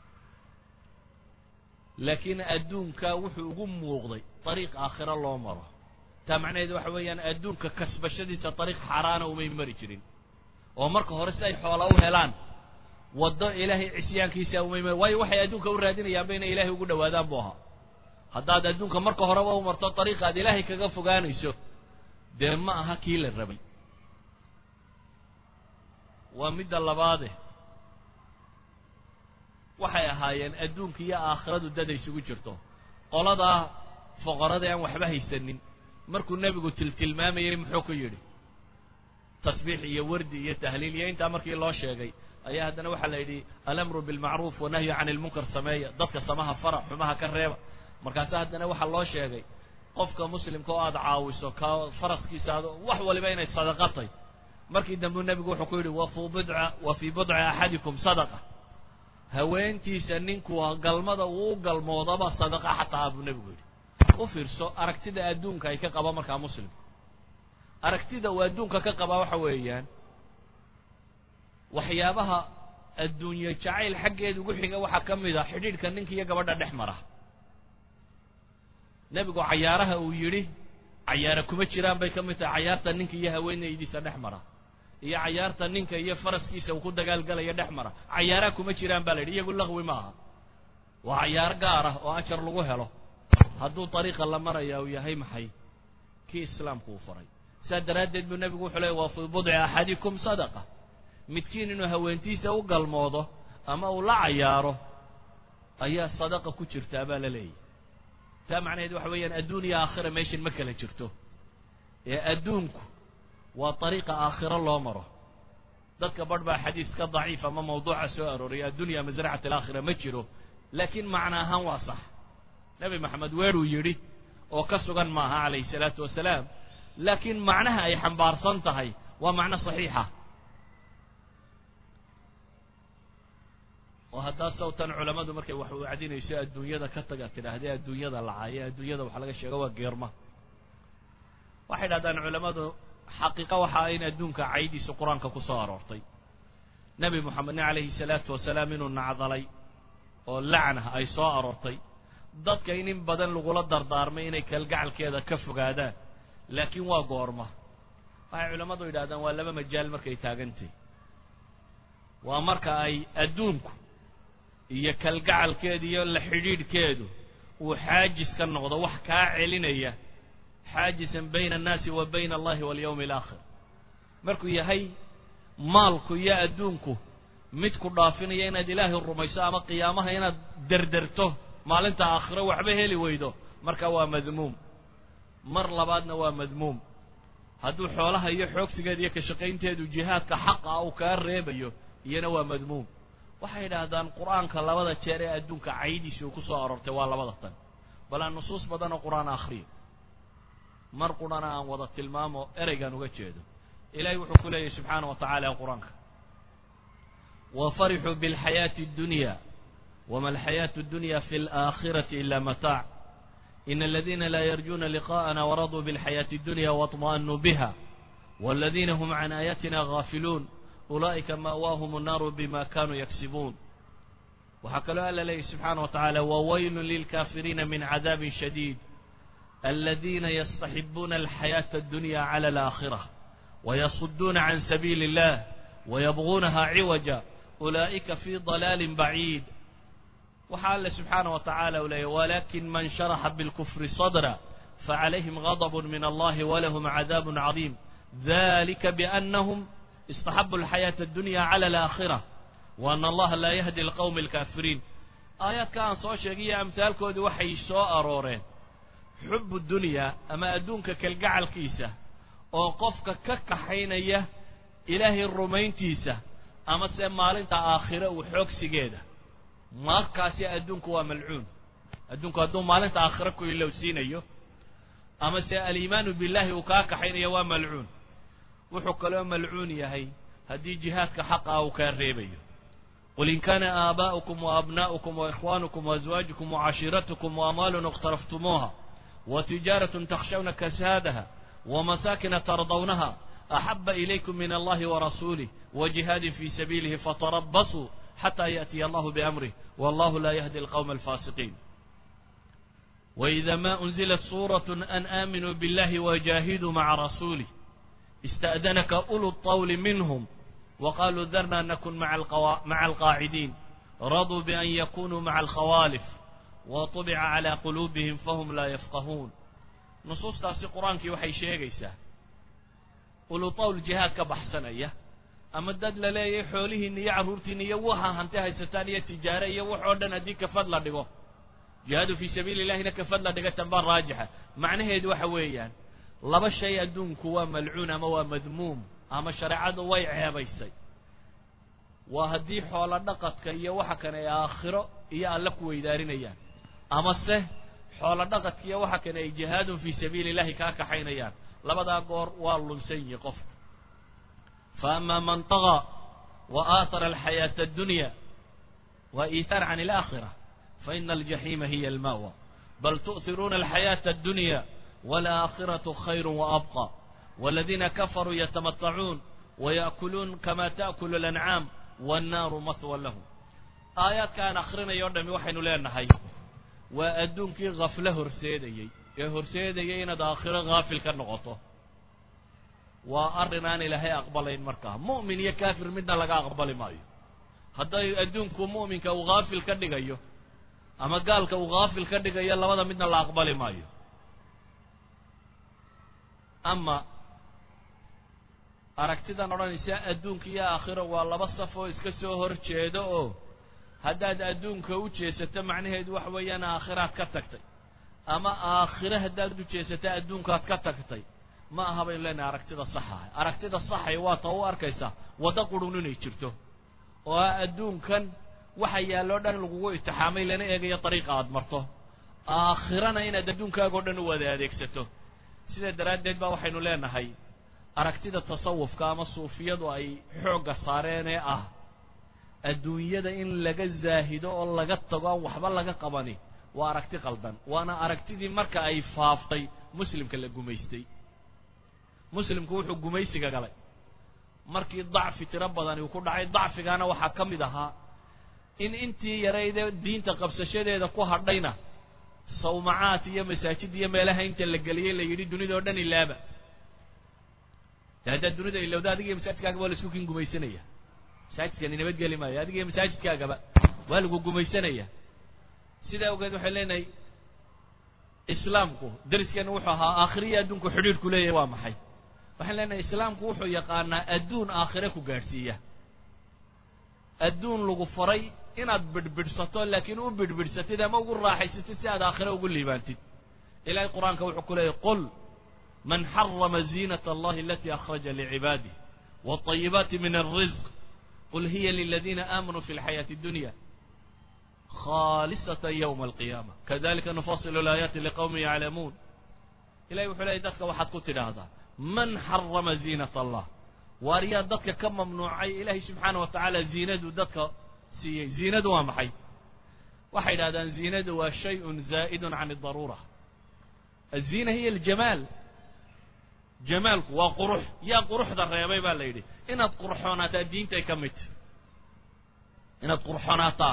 laakiin adduunka wuxuu ugu muuqday dariiq aakhiro loo maro taa macnaheedu waxa weeyaan adduunka kasbashadiisa dariiq xaaraana umay mari jirin oo marka hore si ay xoola u helaan waddo ilaahay cisyaankiisa umay mari waayo waxay adduunka u raadinayaanba inay ilaahay ugu dhawaadaan buu ahaa haddaad adduunka marka horeba u marto dariiqa aad ilaahay kaga fogaanayso dee ma aha kii la rabay waa midda labaade waxay ahaayeen adduunka iyo aakhiradu dad ay isugu jirto qoladaa foqorada aan waxba haysanin markuu nebigu tiltilmaamayay muxuu ku yidhi tasbiix iyo wardi iyo tahliil iyo intaa markii loo sheegay ayaa haddana waxaa la yidhi alamru bilmacruuf wanahyu can ilmunkar sameeya dadka samaha fara xumaha ka reeba markaasa haddana waxaa loo sheegay qofka muslimka oo aada caawiso ka faraskiisa aad wax waliba inay sadaqatay markii dambe nebigu wuxuu ku yidhi wafu bidca wa fii budci axadikum sadaqa haweentiisa ninku galmada uu u galmoodaba sadaqa xataa buu nebigu yidhi u fiirso aragtida adduunka ay ka qaba markaa muslimka aragtida uu adduunka ka qabaa waxa weeyaan waxyaabaha adduunye jacayl xaggeeda ugu xiga waxaa ka mid a xidhiidhka ninka iyo gabadha dhex mara nebigu cayaaraha uu yidhi cayaara kuma jiraan bay ka mid tahay cayaarta ninka iyo haweenaydiisa dhex mara iyo cayaarta ninka iyo faraskiisa uu ku dagaalgalaya dhex mara cayaaraha kuma jiraan baa la yidhi iyagu laqwi ma aha waa cayaar gaar ah oo ajar lagu helo hadduu dariiqa la maraya uu yahay maxay kii islaamku uu faray saa daraaddeed buu nebigu wuxuu leey waa fii budci axadikum sadaqa midkiin inuu haweentiisa u galmoodo ama uu la cayaaro ayaa sadaqa ku jirtaa baa la leeyahy taa macnaheed waxa weeyaan adduun iyo aakhira meeshan ma kala jirto ee adduunku waa dariiqa aakhiro loo maro dadka barh baa xadiis ka daciif ama mawduuca soo arooraya addunya masracat alaakhira ma jiro laakiin macna ahaan waa sax nebi maxamed weeruu yidhi oo ka sugan maaha calayhi salaatu wasalaam laakiin macnaha ay xambaarsan tahay waa macno saxiixa oo haddaa sawtan culammadu markay wax wacdinayso adduunyada ka taga tidhaahdee adduunyada lacaaye adduunyada waxa laga sheego waa geerma waxay dhahdaan culammadu xaqiiqa waxa in adduunka caydiisa qur-aanka ku soo aroortay nebi moxamedna calayhi salaatu wasalaam inuu nacdalay oo lacna ay soo aroortay dadka in in badan lagula dardaarmay inay kalgacalkeeda ka fogaadaan laakiin waa goorma waxay culammadu yidhahdaan waa laba majaal markay taagantay waa marka ay adduunku iyo kalgacalkeedu iyo la xidhiidhkeedu uu xaajis ka noqdo wax kaa celinaya xaajisan bayna annaasi wa bayna allahi walyawmi alaakhir markuu yahay maalku iyo adduunku mid ku dhaafinaya inaad ilaahay rumayso ama qiyaamaha inaad derderto maalinta aakhiro waxba heli weydo marka waa madmuum mar labaadna waa madmuum hadduu xoolaha iyo xoogsigeeda iyo ka shaqaynteedu jihaadka xaqa uu kaa reebayo iyana waa madmuum waxay yidhaahdaan qur-aanka labada jeer ee adduunka caydiisi uu ku soo aroortay waa labada tan bal aan nusuus badan oo qur-aan akhriyo mar qurana aan wada tilmaamo ereygaan uga jeedo ilahay wuxuu ku leeyahy subxaana wa tacaala qur-aanka wafarixuu biاlxayaati اddunya wama alxayaatu اddunya fi اlآakhirati ila mataac in aladina la yarjuna liqaءana waraduu biاlxayaati اddunya waاطma'anuu biha waladina hm can aayatina gaafiluun ulaa'ika ma'waahum الnaaru bima kanuu yaksibuun waxaa kaloo alla leeyahy subxaana wa tacaala wawaylu lilkafiriina min cadaabin shadiid aladina yastaxibuuna alxayaata addunya cala alaakhira wayasuduuna can sabiili illah wayabguunaha ciwaja ulaa'ika fii dalaalin baciid waxaa alle subxaana wa tacaala u leeyahy walakin man sharaxa bilkufri sadra facalayhim gadb min allahi walahum cadaab cadiim dalika biannahum istaxabu alxayaata addunya cala alaakhira wa ana allaha laa yahdi alqowmi alkaafiriin aayaadka aan soo sheegiyo amhaalkoodii waxay soo arooreen xubu dunyaa ama adduunka kalgacalkiisa oo qofka ka kaxaynaya ilaahay rumayntiisa ama se maalinta aakhire uu xoogsigeeda markaasi adduunku waa malcuun adduunku hadduu maalinta aakhire ku ilowsiinayo ama se aliimaanu billahi uu kaa kaxaynayo waa malcuun wuxuu kaloo malcuun yahay haddii jihaadka xaqa uu kaa reebayo qul in kana aabaa'ukum wa abnaa'ukum wa ikhwaanukum wa aswaajukum wa cashiiratukum wa amwaalun iqtaraftumuuha وتجارة تخشون كسادها ومساكن ترضونها أحب إليكم من الله ورسوله وجهاد في سبيله فتربصوا حتى يأتي الله بأمره والله لا يهدي القوم الفاسقين وإذا ما أنزلت سورة أن آمنوا بالله وجاهدوا مع رسوله استأذنك أولو الطول منهم وقالوا ذرنا نكن مع, القوا... مع القاعدين رضوا بأن يكونوا مع الخوالف وطبع على قلوبهم فهم لا يفقهون نصوص تاسي قرآن كي وحي شيغيسا أولو طول جهاد كبحسنية أما الدد للي حوله نية عرورتي نية وها هنتها ستانية تجارية وحودنا ديك فضل دقو جهاد في سبيل الله نك فضل دقو تنبار راجحة معنى هيد وحويان laba shay adduunku waa malcuun ama waa madmuum ama shareecadu way ceebaysay waa haddii xoolo dhaqadka iyo waxa kane ay aakhiro iyo alle ku weydaarinayaan ama se xoolo dhaqadka iyo waxa kane ay jihaadun fii sabiili illahi kaa kaxaynayaan labadaa goor waa lunsan yihi qofka fa ama man tagaa wa aatara alxayaata addunya wa iihaar can alaakhira fa ina aljaxiima hiya almawa bal tu'hiruuna alxayaata addunya والآخرة خير وأبقى والذين كفروا يتمتعون ويأكلون كما تأكل الأنعام والنار مثوى لهم آيات كان أخرنا يردم وحين لنا هاي وأدونك غفلة هرسيدي هرسيدي إن آخرة غافل كالنغطة وأرنا أن لهي أقبلين مركها مؤمن يا كافر منا لقى أقبل مايو هذا أدونك مؤمن كو غافل كدقيو أما قال كو غافل كدقيو لماذا منا لا أقبل مايو ama aragtidan odhanaysa adduunka iyo aakhiro waa laba saf oo iska soo hor jeedo oo haddaad adduunka u jeesato macnaheedu waxa weeyaan aakhiraad ka tagtay ama aakhire haddaad u jeesato adduunkaad ka tagtay ma aha baynu leenahay aragtida saxa aragtida saxay waa ta u arkaysaa waddo qurun inay jirto oo ah adduunkan waxa yaalloo dhan lagugu itixaamay lana eegayo dariiqa aad marto aakhirana inaad adduunkaagao dhan u wada adeegsato sidaa daraaddeed baa waxaynu leenahay aragtida tasawufka ama suufiyadu ay xoogga saareen ee ah adduunyada in laga zaahido oo laga tago aan waxba laga qabani waa aragti qaldan waana aragtidii marka ay faaftay muslimka la gumaystay muslimku wuxuu gumaysiga galay markii dacfi tiro badani uu ku dhacay dacfigaana waxaa ka mid ahaa in intii yaraydee diinta qabsashadeeda ku hadhayna sawmacaad iyo masaajid iyo meelaha inta la geliyey la yidhi dunida oo dhan ilaaba de haddaad dunida ilowda adiga iyo masaajidkaagaba waa laisku kin gumaysanaya masaajidkani nabadgeli maayo adiga iyo masaajidkaagaba waa lagu gumaysanaya sidaa awgeed waxay leenahay islaamku dariskeena wuxuu ahaa aakhiriya adduunku xidhiidhku leeyahay waa maxay waxaan leenahay islaamku wuxuu yaqaanaa adduun aakhire ku gaadhsiiya adduun lagu faray inaad bidhbidhsato laakiin u bidhbidhsatid ama ugu raaxaysatid si aad aakhire ugu liibaantid ilahay qur-aanka wuxuu ku leeyahy qul man xarama ziinat allahi alati akhraja licibaadih wاطayibaati min alrizq qul hiya liladina aamanuu fi lxayaati اdunya khalisata ywma alqiyama kadalika nufasilu laayaati liqawmi yaclamuun ilahay wuxuu leeyay dadka waxaad ku tidhaahdaa man xarama ziinat allah waar yaa dadka ka mamnuucay ilaahay subxaana wa tacaala ziinadu dadka siiyey ziinadu waa maxay waxay yidhahdaan ziinadu waa shayun zaa'idun can adaruura aziina hiya aljamaal jamaalku waa qurux yaa quruxda reebay baa la yidhi inaad qurxoonaataa diintay ka mid tahy inaad qurxoonaataa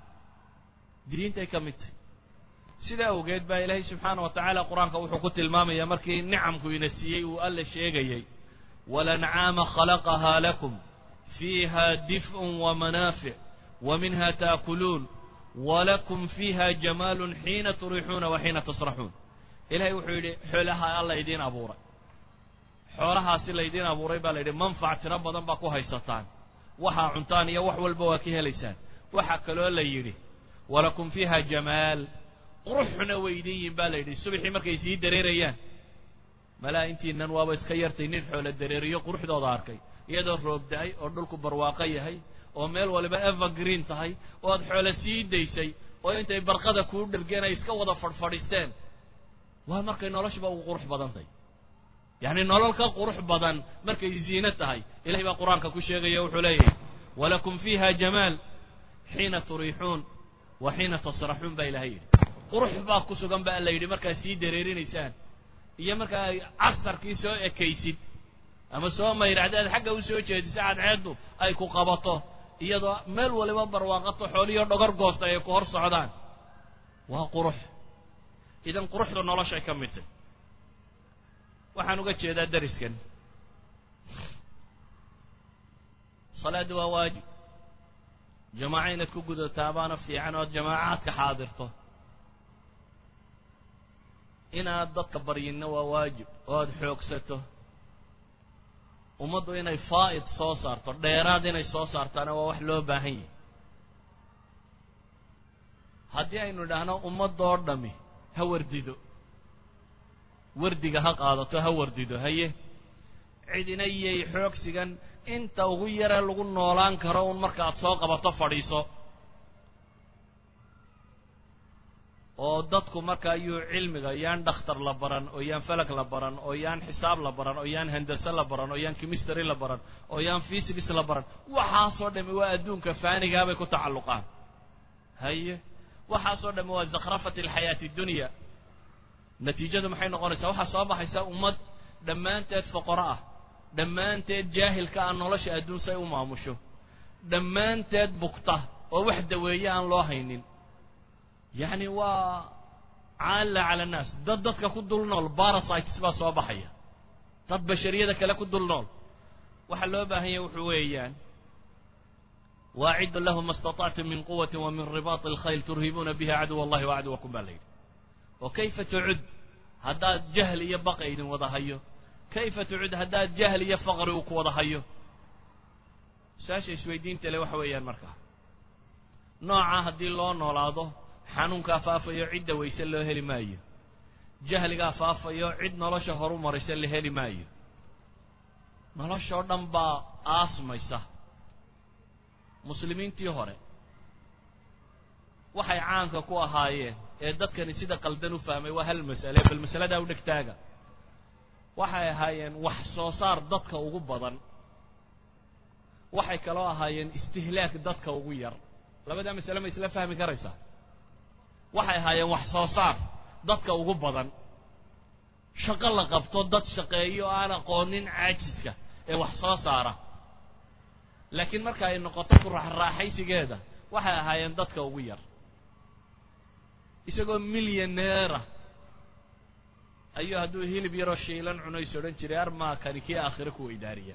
diintay ka mid tahy sidaa awgeed baa ilaahay subxaana wa tacaala qur-aanka wuxuu ku tilmaamaya markii nicamku ina siiyey uu alla sheegayey walancaama khalaqahaa lakum fiiha dif'un wamanaafic ومنها تأكلون ولكم فيها جمال حين تريحون وحين تصرحون إلهي وحيدي حولها الله يدين أبورا حولها سلا يدين أبورا يبقى لدي منفع تربضا باكو هيستان وحا عنتانية وحو البواكيه ليسان وحا كلو الله يدي ولكم فيها جمال قرحنا ويدين باليدي السبحي مركي سيد دريريان ملا انتي ننوابا اسكيرتي نفحول الدريريو قرح دو داركي يدو الروب داي أردلكو برواقية هاي oo meel waliba evergreen tahay oo aad xoolo sii daysay oo intay barqada kuu dhergeen ay iska wada fadhfadhisteen waa markay noloshiba ugu qurux badan tahay yacni nolol ka qurux badan markay ziino tahay ilahay baa qur-aanka ku sheegaya wuxuu leeyahay walakum fiiha jamaal xiina turiixuun wa xiina tasraxuun baa ilahay yidhi qurux baa ku sugan ba la yidhi markaad sii dareerinaysaan iyo markaa casarkii soo ekaysid ama soo mayracdaad xagga u soo jeedisa cadceeddu ay ku qabato iyadoo meel waliba barwaaqato xooliyo dhogor goosta ay ku hor socdaan waa qurux idan quruxda noloshay ka mid tahy waxaan uga jeedaa dariskan salaaddu waa waajib jamaaco inaad ku gudatabaana fiican ood jamaacaadka xaadirto inaad dadka baryinna waa waajib oo aad xoogsato ummaddu inay faa'id soo saarto dheeraad inay soo saartaana waa wax loo baahan yahay haddii aynu idhaahno ummaddoo dhami ha wardido wardiga ha qaadato ha wardido haye cidina iyay xoogsigan inta ugu yare lagu noolaan karo un markaaad soo qabato fadhiiso oo dadku markaa yuu cilmiga yaan dhakhtar la baran oo yaan falag la baran oo yaan xisaab la baran oo yaan handase la baran oo yaan chemistry la baran oo yaan physics la baran waxaasoo dhami waa adduunka faanigaabay ku tacalluqaan haye waxaasoo dhami waa zakhrafat alxayaati dunya natiijadu maxay noqonaysaa waxaa soo baxaysa ummad dhammaanteed foqoro ah dhammaanteed jaahilka ah nolosha adduun say u maamusho dhammaanteed bugta oo wax daweeye aan loo haynin yacni waa caalla cala annaas dad dadka ku dul nool barasites baa soo baxaya dad bashariyada kale ku dul nool waxaa loo baahan yahay wuxuu weeyaan waaciddu lahu ma istatactum min quwati wa min ribaati alkhayl turhibuuna biha caduw allahi wa caduwakum baa la yidhi oo kayfa tucud haddaad jahl iyo baqa idin wada hayo kayfa tucud haddaad jahl iyo faqri uu ku wada hayo su-aasha isweydiinta le waxa weeyaan markaa noocaa haddii loo noolaado xanuunkaa faafayo cidda wayse loo heli maayo jahligaa faafayo cid nolosha horu maraysa la heli maayo noloshoo dhan baa aasmaysa muslimiintii hore waxay caanka ku ahaayeen ee dadkani sida qaldan u fahmay waa hal mas'ale bal masaladaa u dhegtaaga waxay ahaayeen wax soo saar dadka ugu badan waxay kaloo ahaayeen istihlaak dadka ugu yar labadaa masale ma isla fahmi karaysaa waxay ahaayeen wax soo saar dadka ugu badan shaqo la qabto dad shaqeeyo oo aan aqoonin caajiska ee wax soo saara laakiin marka ay noqoto ku raaxraaxaysigeeda waxay ahaayeen dadka ugu yar isagoo milyaneera ayuu hadduu hilib yaroo shiilan cunays odhan jiray armaakani kii aakhire kuwa idaariya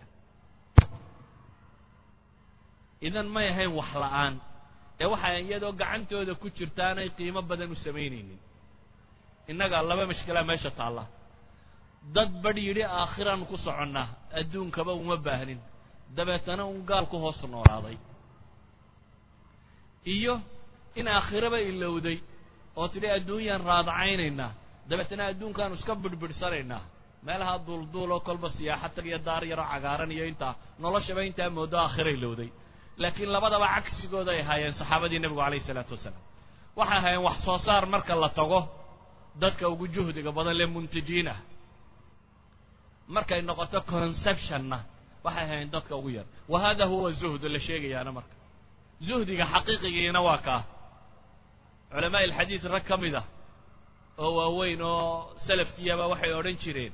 idan may ahayn wax la-aan ee waxay iyadoo gacantooda ku jirtaanay qiimo badan u samaynaynin innaga laba mashkilaa meesha taalla dad badh yidhi aakhiraan ku soconnaa adduunkaba uma baahnin dabeetana un gaal ku hoos noolaaday iyo in aakhiraba ilowday oo tidhi adduunyaan raadacaynaynaa dabeetana adduunkaanu iska bidhbidhsanaynaa meelaha duulduuloo kolba siyaaxa tag iyo daar yaroo cagaaran iyo intaa noloshaba intaa moodo aakhira ilowday laakiin labadaba cagsigooda ay ahaayeen saxaabadii nebigu calayhi isalaatu wasalaam waxay ahaayeen wax soo saar marka la tago dadka ugu juhdiga badan lee muntijiin ah markay noqoto conceptionna waxay ahaayeen dadka ugu yar wa hada huwa zuhdu la sheegayaana marka zuhdiga xaqiiqigiina waa kaa culamaa ilxadiid rag ka mid ah oo waaweyn oo salafkiyaba waxay odhan jireen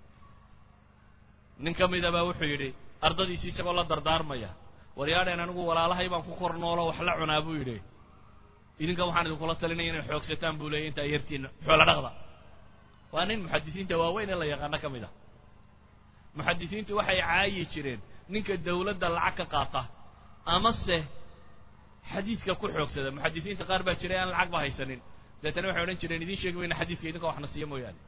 nin ka midabaa wuxuu yidhi ardadiisii isagoo la dardaarmaya waryaadheen anigu walaalahay baan ku kor noolo wax la cunaa buu yidhi idinka waxaan idinkula talinaya inay xoogsataan buu leeyay intaa yartiina xoolo dhaqda waa nin muxadisiinta waaweyn ee la yaqaano ka mid ah muxadisiintu waxay caayi jireen ninka dawladda lacag ka qaata amase xadiidka ku xoogsada muxadisiinta qaar baa jiray aan lacag ba haysanin deetana waxay odhan jireen idiin sheegi mayna xadiidka idinka waxna siiya mooyaane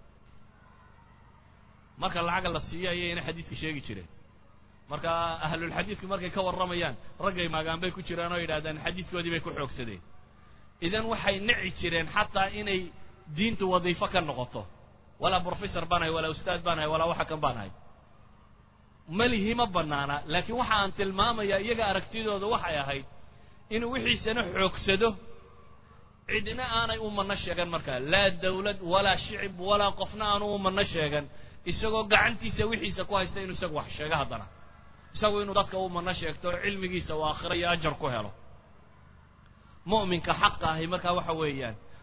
marka lacagga la siiyo ayayna xadiidka sheegi jireen marka ahlulxadiidku markay ka warramayaan raggay maagaan bay ku jiraan oo yidhahdaan xadiidkoodii bay ku xoogsadeen idan waxay nici jireen xataa inay diintu wadiifo ka noqoto walaa brofessor baan ahay walaa ustaad baan ahay walaa waxa kan baan ahay malihi ma banaana laakiin waxa aan tilmaamayaa iyaga aragtidooda waxay ahayd inuu wixiisana xoogsado cidna aanay u mano sheegan markaa laa dawlad walaa shicib walaa qofna aanu u mano sheegan isagoo gacantiisa wixiisa ku haysta inuu isagu wax sheego haddana isagu inuu dadka u mano sheegto cilmigiisa uu aakhiro iyo ajar ku helo mu'minka xaqa ahi markaa waxa weeyaan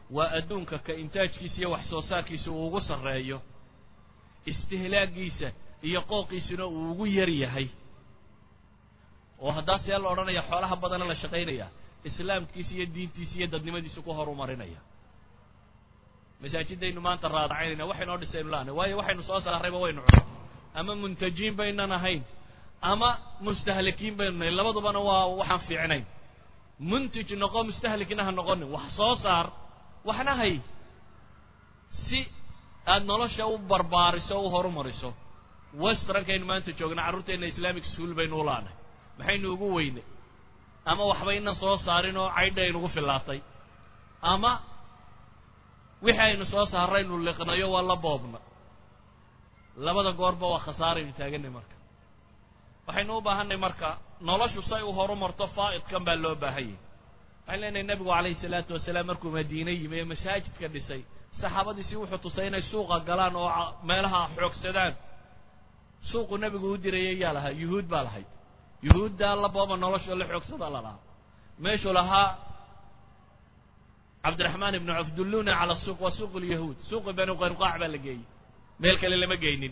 waa adduunka ka intaajkiisa iyo wax soo saarkiisa uu ugu sarreeyo istihlaagiisa iyo qooqiisuna uu ugu yar yahay oo haddaa see la odhanaya xoolaha badana la shaqaynaya islaamkiisa iyo diintiisa iyo dadnimadiisa ku horumarinaya masaajidaynu maanta raadacaynayna waxaynoo dhisaynu laanay waayo waxaynu soo saarrayba waynu cuno ama muntajiin baynan ahayn ama mustahlikiin baynu nahay labadubana waa waxaan fiicnayn muntij noqo mustahlikna ha noqonin wax soo saar waxna hay si aad nolosha u barbaariso o u horumariso westernkaynu maanta joogna carruurteenna islamic school baynu u laanay maxaynu ugu weynay ama waxbayna soo saarin oo caydha aynugu fillaatay ama wixii aynu soo saaraynu liqnayo waa la boobna labada goorba waa khasaaraynu taaganay marka waxaynu u baahanay marka noloshu say u horumarto faa'idkan baa loo baahanyay waxaan leenahay nebigu calayhi salaatu wasalaam markuu madiine yimi ee masaajidka dhisay saxaabadiisii wuxuu tusay inay suuqa galaan oo meelaha xoogsadaan suuqu nebigu u dirayay yaa lahaa yuhuud baa lahayd yuhuuddaa la booba nolosha la xoogsada la lahaa meeshuu lahaa cabdiraxmaan ibnu cawf dulluna cala suuq waa suuq lyahuud suuqi banu qaynuqaac baa la geeyey meel kale lama geynin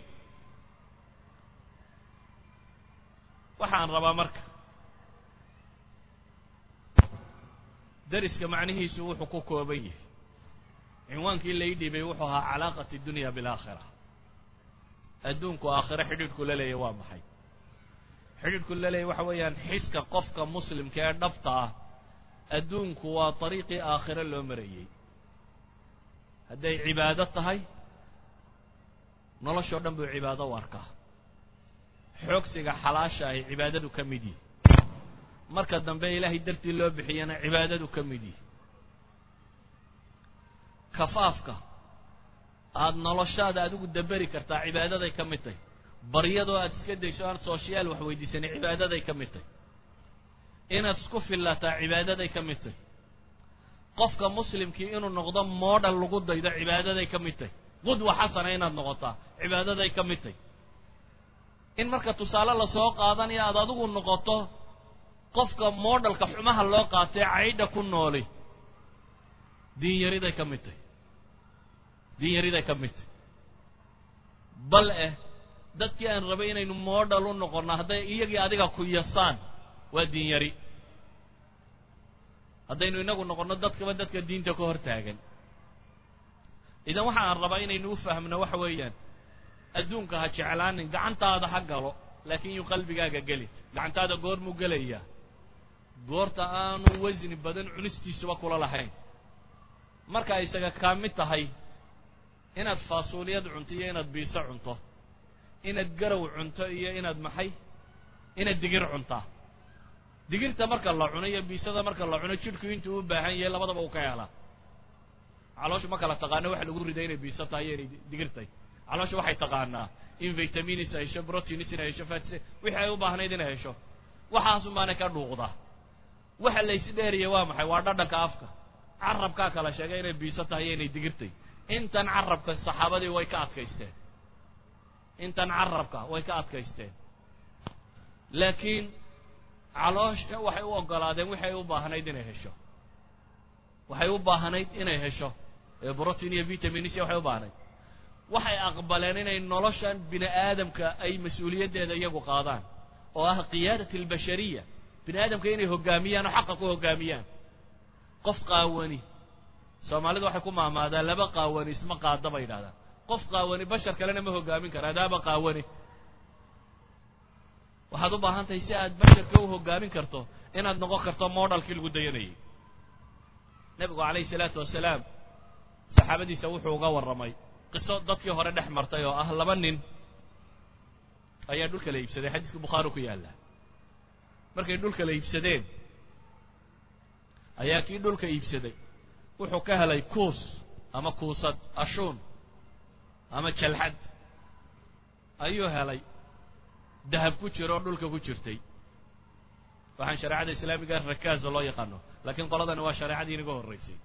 waxaan rabaa marka dariska macnihiisu wuxuu ku kooban yahay cinwaankii lai dhibay wuxuu ahaa calaaqati dunya bilaakhira adduunku aakhire xidhiidhku la leeyahy waa maxay xidhiidhku la leeyahy waxa weeyaan xiska qofka muslimka ee dhabta ah adduunku waa dariiqii aakhire loo marayey hadday cibaado tahay noloshoo dhan buu cibaado u arkaa xoogsiga xalaasha ahi cibaadadu ka mid yihi marka dambe ilaahay dartii loo bixiyana cibaadadu ka mid yihi kafaafka aada noloshaada adigu daberi kartaa cibaadaday ka mid tahy baryadoo aad iska dayso aan sooshiyaal wax weydiisanin cibaadaday ka mid tahy inaad isku fillataa cibaadaday ka mid tahy qofka muslimkii inuu noqdo moodhal lagu daydo cibaadaday ka mid tahy qudwa xasana inaad noqotaa cibaadaday ka mid tahy in marka tusaale lasoo qaadanayo aad adigu noqoto qofka moodhalka xumaha loo qaatay caydha ku nooli diinyariday ka mid tahy diinyariday ka mid tahy bal eh dadkii aan rabay inaynu moodhal u noqonno hadday iyagii adiga ku yasaan waa diinyari haddaynu inagu noqonno dadkaba dadka diinta ka hor taagan idan waxa aan rabaa inaynu u fahmno waxa weeyaan adduunka ha jeclaanin gacantaada ha galo laakiin yuu qalbigaaga gelin gacantaada goormuu gelayaa goorta aanu wasni badan cunistiisuba kula lahayn marka isaga kaa mid tahay inaad faasuuliyad cunto iyo inaad biiso cunto inaad garow cunto iyo inaad maxay inaad digir cuntaa digirta marka la cuno iyo biisada marka la cuno jidhku intuu u baahan yahay labadaba uu ka helaa calooshu ma kala taqaano waxa lagu riday inay biiso tahay iyo inay digir tahay caloosha waxay taqaanaa in vitaminis ay hesho proteins inay hesho fats wixii ay u baahnayd inay hesho waxaasun baana ka dhuuqda waxa laysi dheeriya waa maxay waa dhadhanka afka carabkaa kala sheegay inay biiso tahay iyo inay digirtay intan carabka saxaabadii way ka adkaysteen intan carabka way ka adkaysteen laakiin caloosha waxay u ogolaadeen waxay u baahnayd inay hesho waxay u baahnayd inay hesho ee protein iyo vitaminis waxay u baahnayd waxay aqbaleen inay noloshan bini aadamka ay mas-uuliyaddeeda iyagu qaadaan oo ah qiyaadat albashariya bini aadamka inay hoggaamiyaan oo xaqa ku hoggaamiyaan qof qaawani soomaalidu waxay ku maamaadaa laba qaawani isma qaada bay yidhahdaan qof qaawani bashar kalena ma hoggaamin kara adaaba qaawani waxaad u baahan tahay si aad basharka u hoggaamin karto inaad noqon karto moodhalkii lagu dayanayay nebigu calayhi salaatu wasalaam saxaabadiisa wuxuu uga warramay qiso dadkii hore dhex martay oo ah laba nin ayaa dhulka la iibsaday xadiiska bukhaari ku yaalla markay dhulka la iibsadeen ayaa kii dhulka iibsaday wuxuu ka helay kuus ama kuusad ashuun ama jalxad ayuu helay dahab ku jiro oo dhulka ku jirtay waxaan shareecada islaamiga rakaaza loo yaqaano laakiin qoladani waa shareecadii inaga horraysay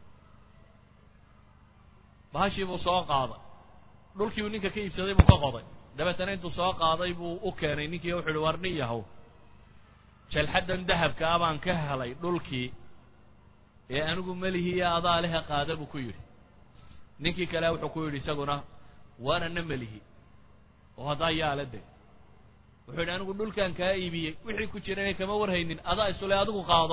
bahashii buu soo qaaday dhulkii uu ninka ka iibsaday buu ka qoday dabeetana intuu soo qaaday buu u keenay ninkii wuxu uhi war nin yahow jalxaddan dahabka ah baan ka helay dhulkii ee anigu melihiiyo adaa lehe qaada buu ku yidhi ninkii kale wuxuu ku yidhi isaguna waanana melihi oo haddaa yaala de wuxuu yidhi anigu dhulkan kaa iibiyey wixii ku jirana kama warhaynin adaa isule adigu qaado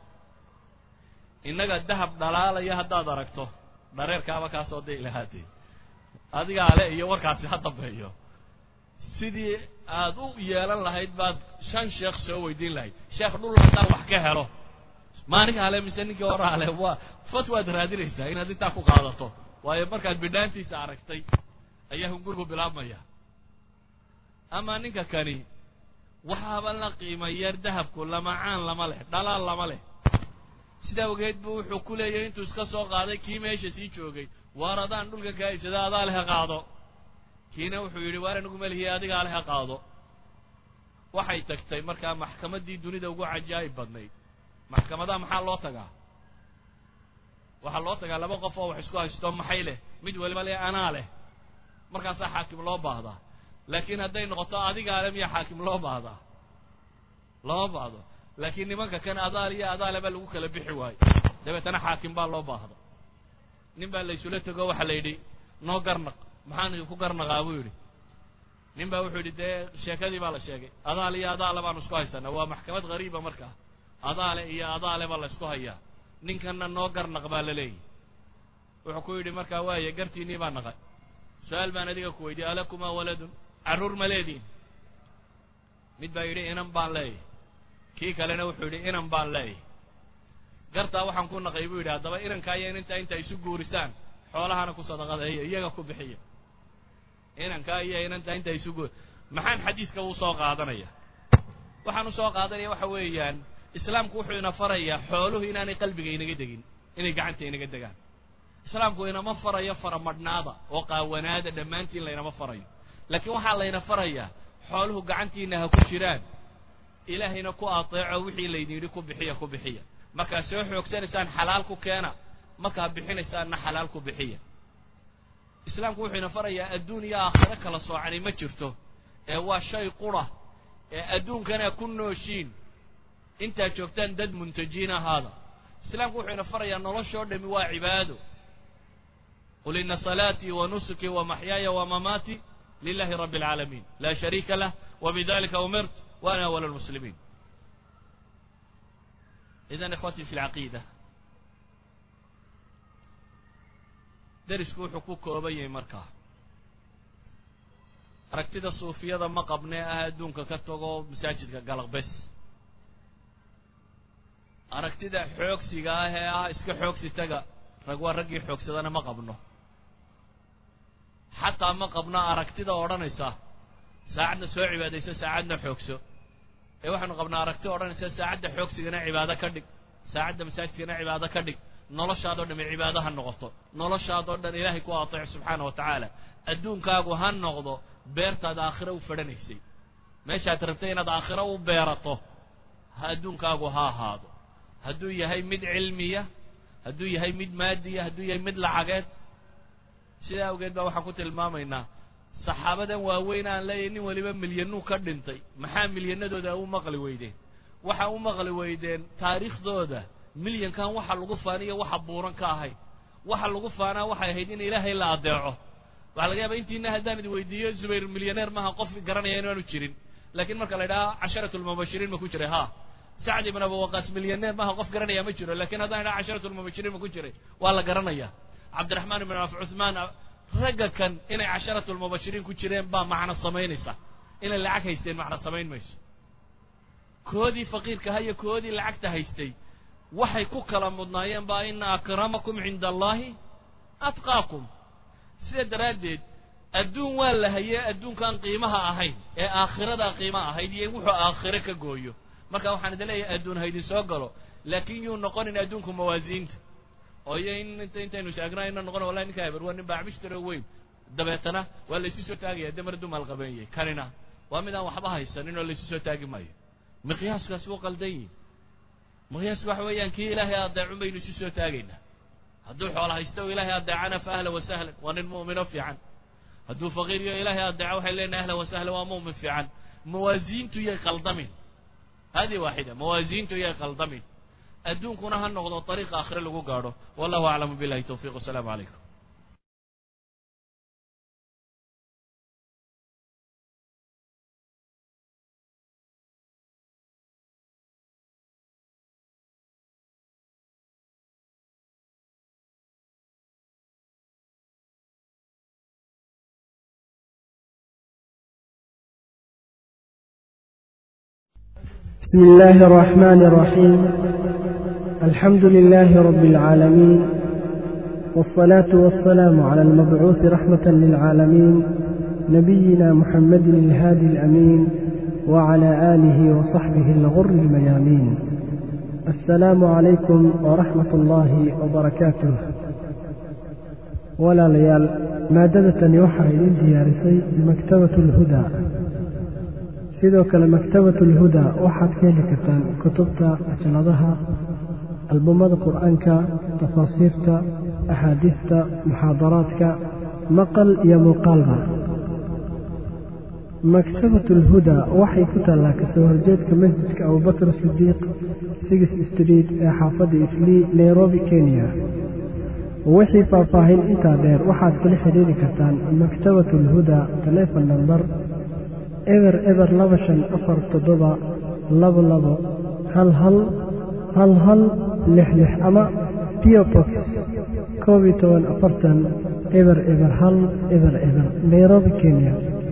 innaga dahab dhalaalaya haddaad aragto dhareerkaaba kaasoo day lahaatee adigaa le iyo warkaasi ha dambeeyo sidii aad u yeelan lahayd baad shan sheekh soo weydiin lahayd sheekh dhul haddaan wax ka helo maalinka hale mise ninkii hore hale waa fatwaad raadinaysaa inaad intaa ku qaadato waayo markaad bidhaantiisa aragtay ayaa hungurku bilaabmaya ama ninka kani waxaaba la qiima yar dahabku lamacaan lama leh dhalaal lama leh sidaa ogeed bu wuxuu ku leeyahay intuu iska soo qaaday kii meesha sii joogay waar adaan dhulkan kaa iibsada adaa leha qaado kiina wuxuu yidhi waar anigu melihiy adigaa leha qaado waxay tagtay markaa maxkamaddii dunida ugu cajaa'ib badnayd maxkamadaha maxaa loo tagaa waxaa loo tagaa laba qof oo wax isku haysto maxay leh mid waliba le anaa leh markaasaa xaakim loo baahdaa laakiin hadday noqoto adigaa le miyaa xaakim loo baahdaa lama baahdo laakiin nimanka kan adaal iyo adaale baa lagu kala bixi waayo dabeetana xaakim baa loo baahda nin baa laysula tego waxaa la yidhi noo garnaq maxaan ku garnaqaa buu yidhi nin baa wuxuu yidhi dee sheekadii baa la sheegay adaal iyo adaale baanu isku haysanaa waa maxkamad hariiba markaa adaale iyo adaale baa la isku hayaa ninkanna noo garnaq baa la leeyahy wuxuu ku yidhi markaa waaye gartiinii baa naqay su-aal baan adiga ku weydiye alakumaa waladun carruur ma leediin mid baa yidhi inan baan leeyahy kii kalena wuxuu yidhi inan baan leeyahy gartaa waxaan ku naqay buu yidhi haddaba inankaa iyo inintaa inta isu guurisaan xoolahana ku sadaqadeeya iyaga ku bixiya inankaa iyo inantaa inta isu guur maxaan xadiidka uu soo qaadanaya waxaan u soo qaadanaya waxa weeyaan islaamku wuxuu ina farayaa xooluhu inaanay qalbiga inaga degin inay gacanta inaga degaan islaamku inama farayo faramadhnaada oo qaawanaada dhammaantiin laynama farayo laakiin waxaa layna farayaa xooluhu gacantiina ha ku jiraan ilaahayna ku ateeco wixii laydin yidhi ku bixiya ku bixiya markaad soo xoogsanaysaan xalaal ku keena markaad bixinaysaanna xalaal ku bixiya islaamku wuxuu ina farayaa adduun iyo aakhiro kala soocani ma jirto ee waa shay qura ee adduunkana ku nooshiin intaad joogtaan dad muntajiin ahaada islaamku wuxuu ina farayaa noloshoo dhami waa cibaado qul ina salaatii wa nusuki wa maxyaaya wa mamaati lilahi rabbi alcaalamiin laa shariika lah wa bidalika umirt wa ana awal lmuslimiin idan ikhwatii fi lcaqiida derisku wuxuu ku kooban yahay markaa aragtida suufiyada ma qabnee ah adduunka ka tago masaajidka galaqbes aragtida xoogsiga ah ee ah iska xoogsi taga rag waa raggii xoogsadana ma qabno xataa ma qabno aragtida odhanaysa saacadna soo cibaadayso saacadna xoogso ee waxaanu qabnaa aragti odhanaysa saacadda xoogsigana cibaado ka dhig saacadda masaajidkana cibaado ka dhig noloshaadoo dhami cibaado ha noqoto noloshaadoo dhan ilaahay ku ateec subxaana wa tacaala adduunkaagu ha noqdo beertaad aakhiro u fadhanaysay meeshaad rabtay inaad aakhiro u beerato ha adduunkaagu ha ahaado hadduu yahay mid cilmiya hadduu yahay mid maadiya hadduu yahay mid lacageed sidaa awgeed baa waxaan ku tilmaamaynaa saxaabadan waaweyn aan leeyahay nin waliba milyanuu ka dhintay maxaa milyanadooda u maqli weydeen waxa u maqli weydeen taariikhdooda milyankan waxa lagu faaniyo waxa buuran ka ahayd waxa lagu faanaa waxay ahayd in ilaahay la adeeco waxaa laga yaaba intiina haddaan idi weydiiyo zubayr milyaneer maaha qof garanaya inaanu jirin laakiin marka la idhaha casharatu lmubashiriin ma ku jiray ha sacd ibn abu waqaas milyaneer maaha qof garanaya ma jiro lakin haddaan idhaha casharatu lmubashiriin ma ku jiray waa la garanaya cabdiraxmaan ibn af cuthmaan ragga kan inay casharatu lmubashiriin ku jireen baa macno samaynaysa inay lacag haysteen macno samayn mayso koodii faqiirkaha iyo koodii lacagta haystay waxay ku kala mudnaayeen baa ina akramakum cinda allahi atqaakum sida daraaddeed adduun waa la hayee adduunkan qiimaha ahayn ee aakhiradaa qiima ahayd iyo wuxuu aakhiro ka gooyo marka waxaan idin leeyahay adduun haydin soo galo laakin yuu noqonin adduunku mawaasiinta oo iyo in int intaynu sheegnaa ina noqon wallahi ninka eber waa nin baacbishtaro weyn dabeetana waa laysu soo taagaya de mar dumaal qabeeyey kanina waa mid aan waxba haysanin oo laysu soo taagi maayo miqyaaskaasi wuu qaldan yihin miqyaasku waxa weeyaan kii ilaahay adeecun baynu isu soo taagaynaa hadduu xoola haysto o ilaahay adeecana fa ahla wasahlan waa nin mu'mino fiican hadduu faqiir iyo ilaahay adeeco waxay leenahay ahla wasahlan waa mu'min fiican mawaasiintu yay qaldamin hadihi waaxida mawaasiintu yay qaldamin adduunkuna ha noqdo ariiqa aakhire lagu gaadho wallahu aclamu billahi tawfiq wasalaamu calaykum بسم الله الرحمن الرحيم الحمد لله رب العالمين والصلاة والسلام على المبعوث رحمة للعالمين نبينا محمد الهادي الأمين وعلى آله وصحبه الغر الميامين السلام عليكم ورحمة الله وبركاته ولا ليال مادة يوحى إلى ديارسي بمكتبة الهدى sidoo kale maktabatu lhuda waxaad ka heli kartaan kutubta ajaladaha albumada qur-aanka tafaasiirta axaadiista muxaadaraadka maqal iyo muuqaalba maktabatu lhuda waxay ku taallaa kasoo horjeedka masjidka abubakr sidiiq sigis street ee xaafadda islii nairobi kenya wixii faahfaahin intaa dheer waxaad kala xidhiiri kartaan maktabatu lhuda telefon namber eber eber laba shan afar toddoba labo labo hal hal hal hal lix lix ama biobox koob iyo toban afartan eber eber hal eber eber nairobi kenya